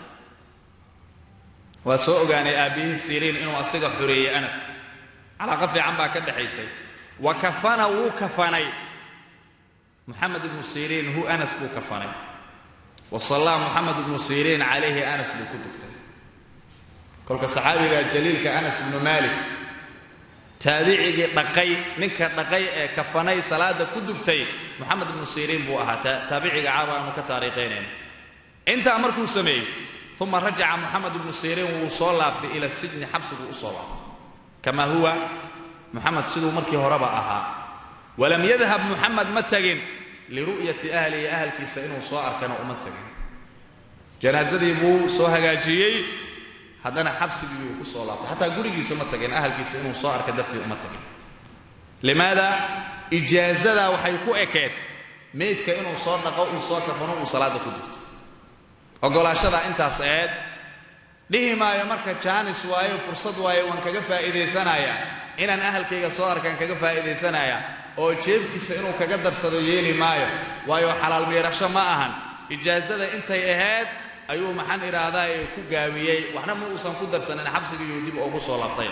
Speaker 1: waa soo ogaanay aabbihii siriin inuu asiga xoreeyey anas calaaqa fiican baa ka dhexaysay wa kafana wuu kafanay moxamed ibnu siriin hu anas buu kafanay wa sallaa moxamed ibnu siriin calayhi anas buu ku dugtay kolka saxaabiga jaliilka anas ibnu maalik taabicigii dhaqay ninka dhaqay ee kafanay salaada ku dugtay moxamed ibnu siriin buu ahaa taabiciga caaba aanu ka taariikhaynayna intaa markuu sameeyey uma rajaca moxamed ibnu siriin wuu soo laabtay ila sijni xabsiguu u soo laabtay kama huwa moxamed siduu markii horeba ahaa walam yadhab moxamed ma tegin liru'yati ahlihi ahalkiisa inuu soo arkana uma tegin janaasadii buu soo hagaajiyey haddana xabsigii uu ku soo laabtay xataa gurigiisa ma tagin ahalkiisa inuu soo arka dartii uma tagin limaada ijaazada waxay ku ekeed meydka inuu soo dhaqo uu soo kafano uu salaada ku dugto oggolaashada intaas eed dhihi maayo marka jaanis waayo fursad waayo waan kaga faa'iidaysanayaa inaan ahalkayga soo arkaan kaga faa'iidaysanayaa oo jeebkiisa inuu kaga darsado yeeli maayo waayo xalaal miirasho ma ahan ijaazada intay ahayd ayuu maxaan idhaahdaa ee ku gaabiyey waxna ma uusan ku darsanin xabsigiiyuu dib ugu soo laabtay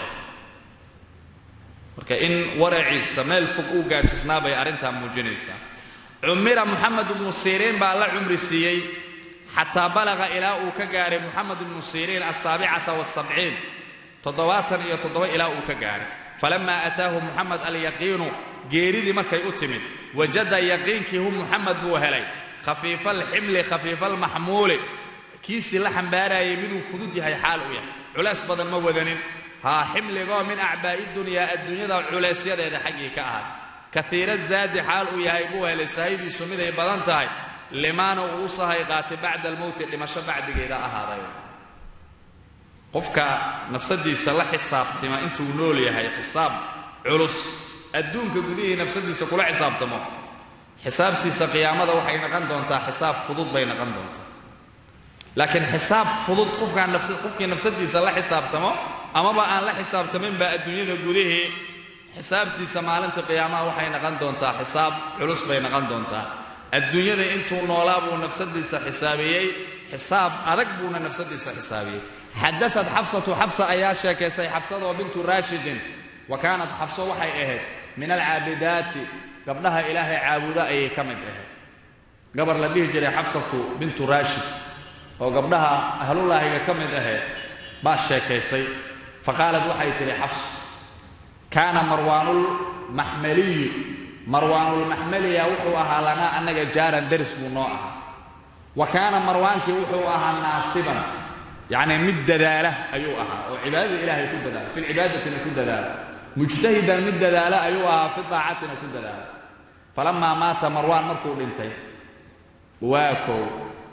Speaker 1: marka in waraciisa meel fog uu gaadhsiisnaa bay arrintaa muujinaysaa cumira moxamed ibnu siriin baa la cumri siiyey xataa balaqa ilaa uu ka gaahay moxamed ibnu siriin asaabicata wasabciin toddobaatan iyo toddoba ilaa uu ka gaahay falamaa ataahu moxamed alyaqiinu geeridii markay u timid wajada yaqiinkii hu moxamed buu helay khafiifa alximli khafiifa almaxmuuli kiisii la xambaarayay miduu fudud yahay xaal u yahay culays badan ma wadanin haa ximligoo min acbaa'i dunyaa adduunyada culaysyadeeda xaggii ka ahay kaiira zaadi xaal uu yahay buu helay sahaydiisu miday badan tahay limaana uu u sahay qaatay bacda almowti dhimasho bacdigeeda ahaaday qofka nafsadiisa la xisaabtima intuu nool yahay xisaab culus adduunka gudihii nafsadiisa kula xisaabtamo xisaabtiisa qiyaamada waxay noqon doontaa xisaab fudud bay noqon doontaa laakiin xisaab fudud qofkaan qofkii nafsadiisa la xisaabtamo amaba aan la xisaabtaminba adduunyada gudihii xisaabtiisa maalinta qiyaamaha waxay noqon doontaa xisaab culus bay noqon doontaa adduunyada intuu noolaa buu nafsadiisa xisaabiyey xisaab adag buuna nafsadiisa xisaabiyey xadaat xabsatu xabsa ayaa sheekaysay xabsadoo bintu raashidin wa kaanat xabso waxay ahayd min alcaabidaati gabdhaha ilaahay caabuda ayay ka mid ahayd gabar la dhihi jiray xabsatu bintu raashid oo gabdhaha ahlulaahiga ka mid ahayd baa sheekaysay faqaalad waxay tidhi xabs kaana marwaanulmaxmaliyi marwaanulmaxmaliya wuxuu ahaa lanaa annaga jaaran daris buu noo ahaa wa kaana marwaankii wuxuu ahaa naasiban yacni mid dadaala ayuu ahaa oo cibaadada ilaahay ku dadaala fi lcibaadatina ku dadaala mujtahidan mid dadaala ayuu ahaa fi daacatina ku dadaala falamaa maata marwaan markuu dhintay waa kow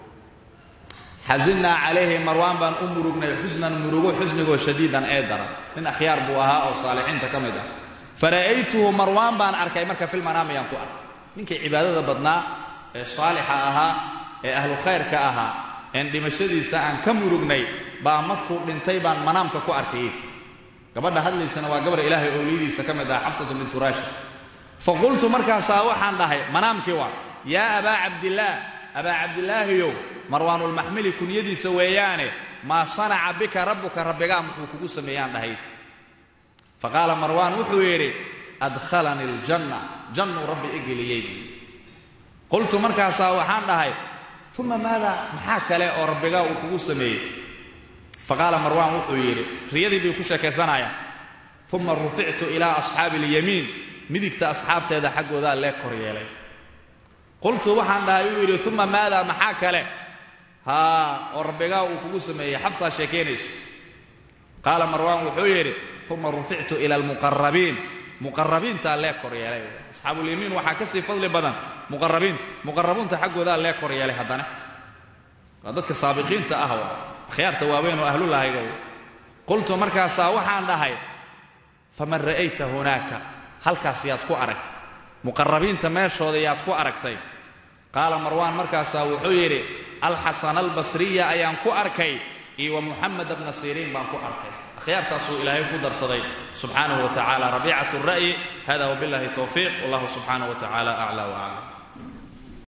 Speaker 1: xasinaa calayhi marwaan baan u murugnay xusnan murugo xusnigoo shadiidan ee daran nin akhyaar buu ahaa oo saalixiinta ka mid ah fara'aytuhu marwaan baan arkay marka filmanaam ayaan ku arkay ninkii cibaadada badnaa ee saalixa ahaa ee ahlu khayrka ahaa een dhimashadiisa aan ka murugnay baa markuu dhintay baan manaamka ku arkayay gabadha hadlaysana waa gabar ilaahay owliyadiisa ka mid ah xabsatu bintu raashid faqultu markaasaa waxaan dhahay manaamkii waa yaa abaa cabdillaah abaa cabdilaahiyow marwaanulmaxmili kunyadiisa weeyaane maa sanaca bika rabbuka rabbigaa muxuu kugu sameeyaan dhahayd faqaala marwaan wuxuu yidhi adkhalanii aljanna jannuu rabbi i geliyey qultu markaasaa waxaan dhahay uma maada maxaa kale oo rabbigaa uu kugu sameeyey faqaala marwaan wuxuu yidhi riyadii bay ku sheekaysanayaan uma rufictu ilaa asxaabi alyamiin midigta asxaabteeda xaggoodaa lee kor yeelay qultu waxaan dhahay uu yidhi uma maada maxaa kale haa oo rabbigaa uu kugu sameeyey xabsaa sheekaynayso qaala marwaan wuxuu yidhi uma rufictu ila almuqarabiin muqarabiintaa lee kor yeelay asxaabulyamiin waxaa ka sii fadli badan muqarabiinta muqarabuunta xaggoodaa lee kor yeelay haddana waa dadka saabiqiinta ah waa akhyaarta waaweyn oo ahlulahayga qultu markaasaa waxaan dhahay faman ra'ayta hunaaka halkaas yaad ku aragtay muqarabiinta meeshooda yaad ku aragtay qaala marwaan markaasaa wuxuu yidhi alxasana albasriya ayaan ku arkay iyo wa muxamed bna siriin baan ku arkay akhyaartaasuu ilaahay ku darsaday subxaanahu wa tacaala rabiicat ra'yi hada wabillahi towfiiq wallahu subxaanahu wa tacaala aclaa waclam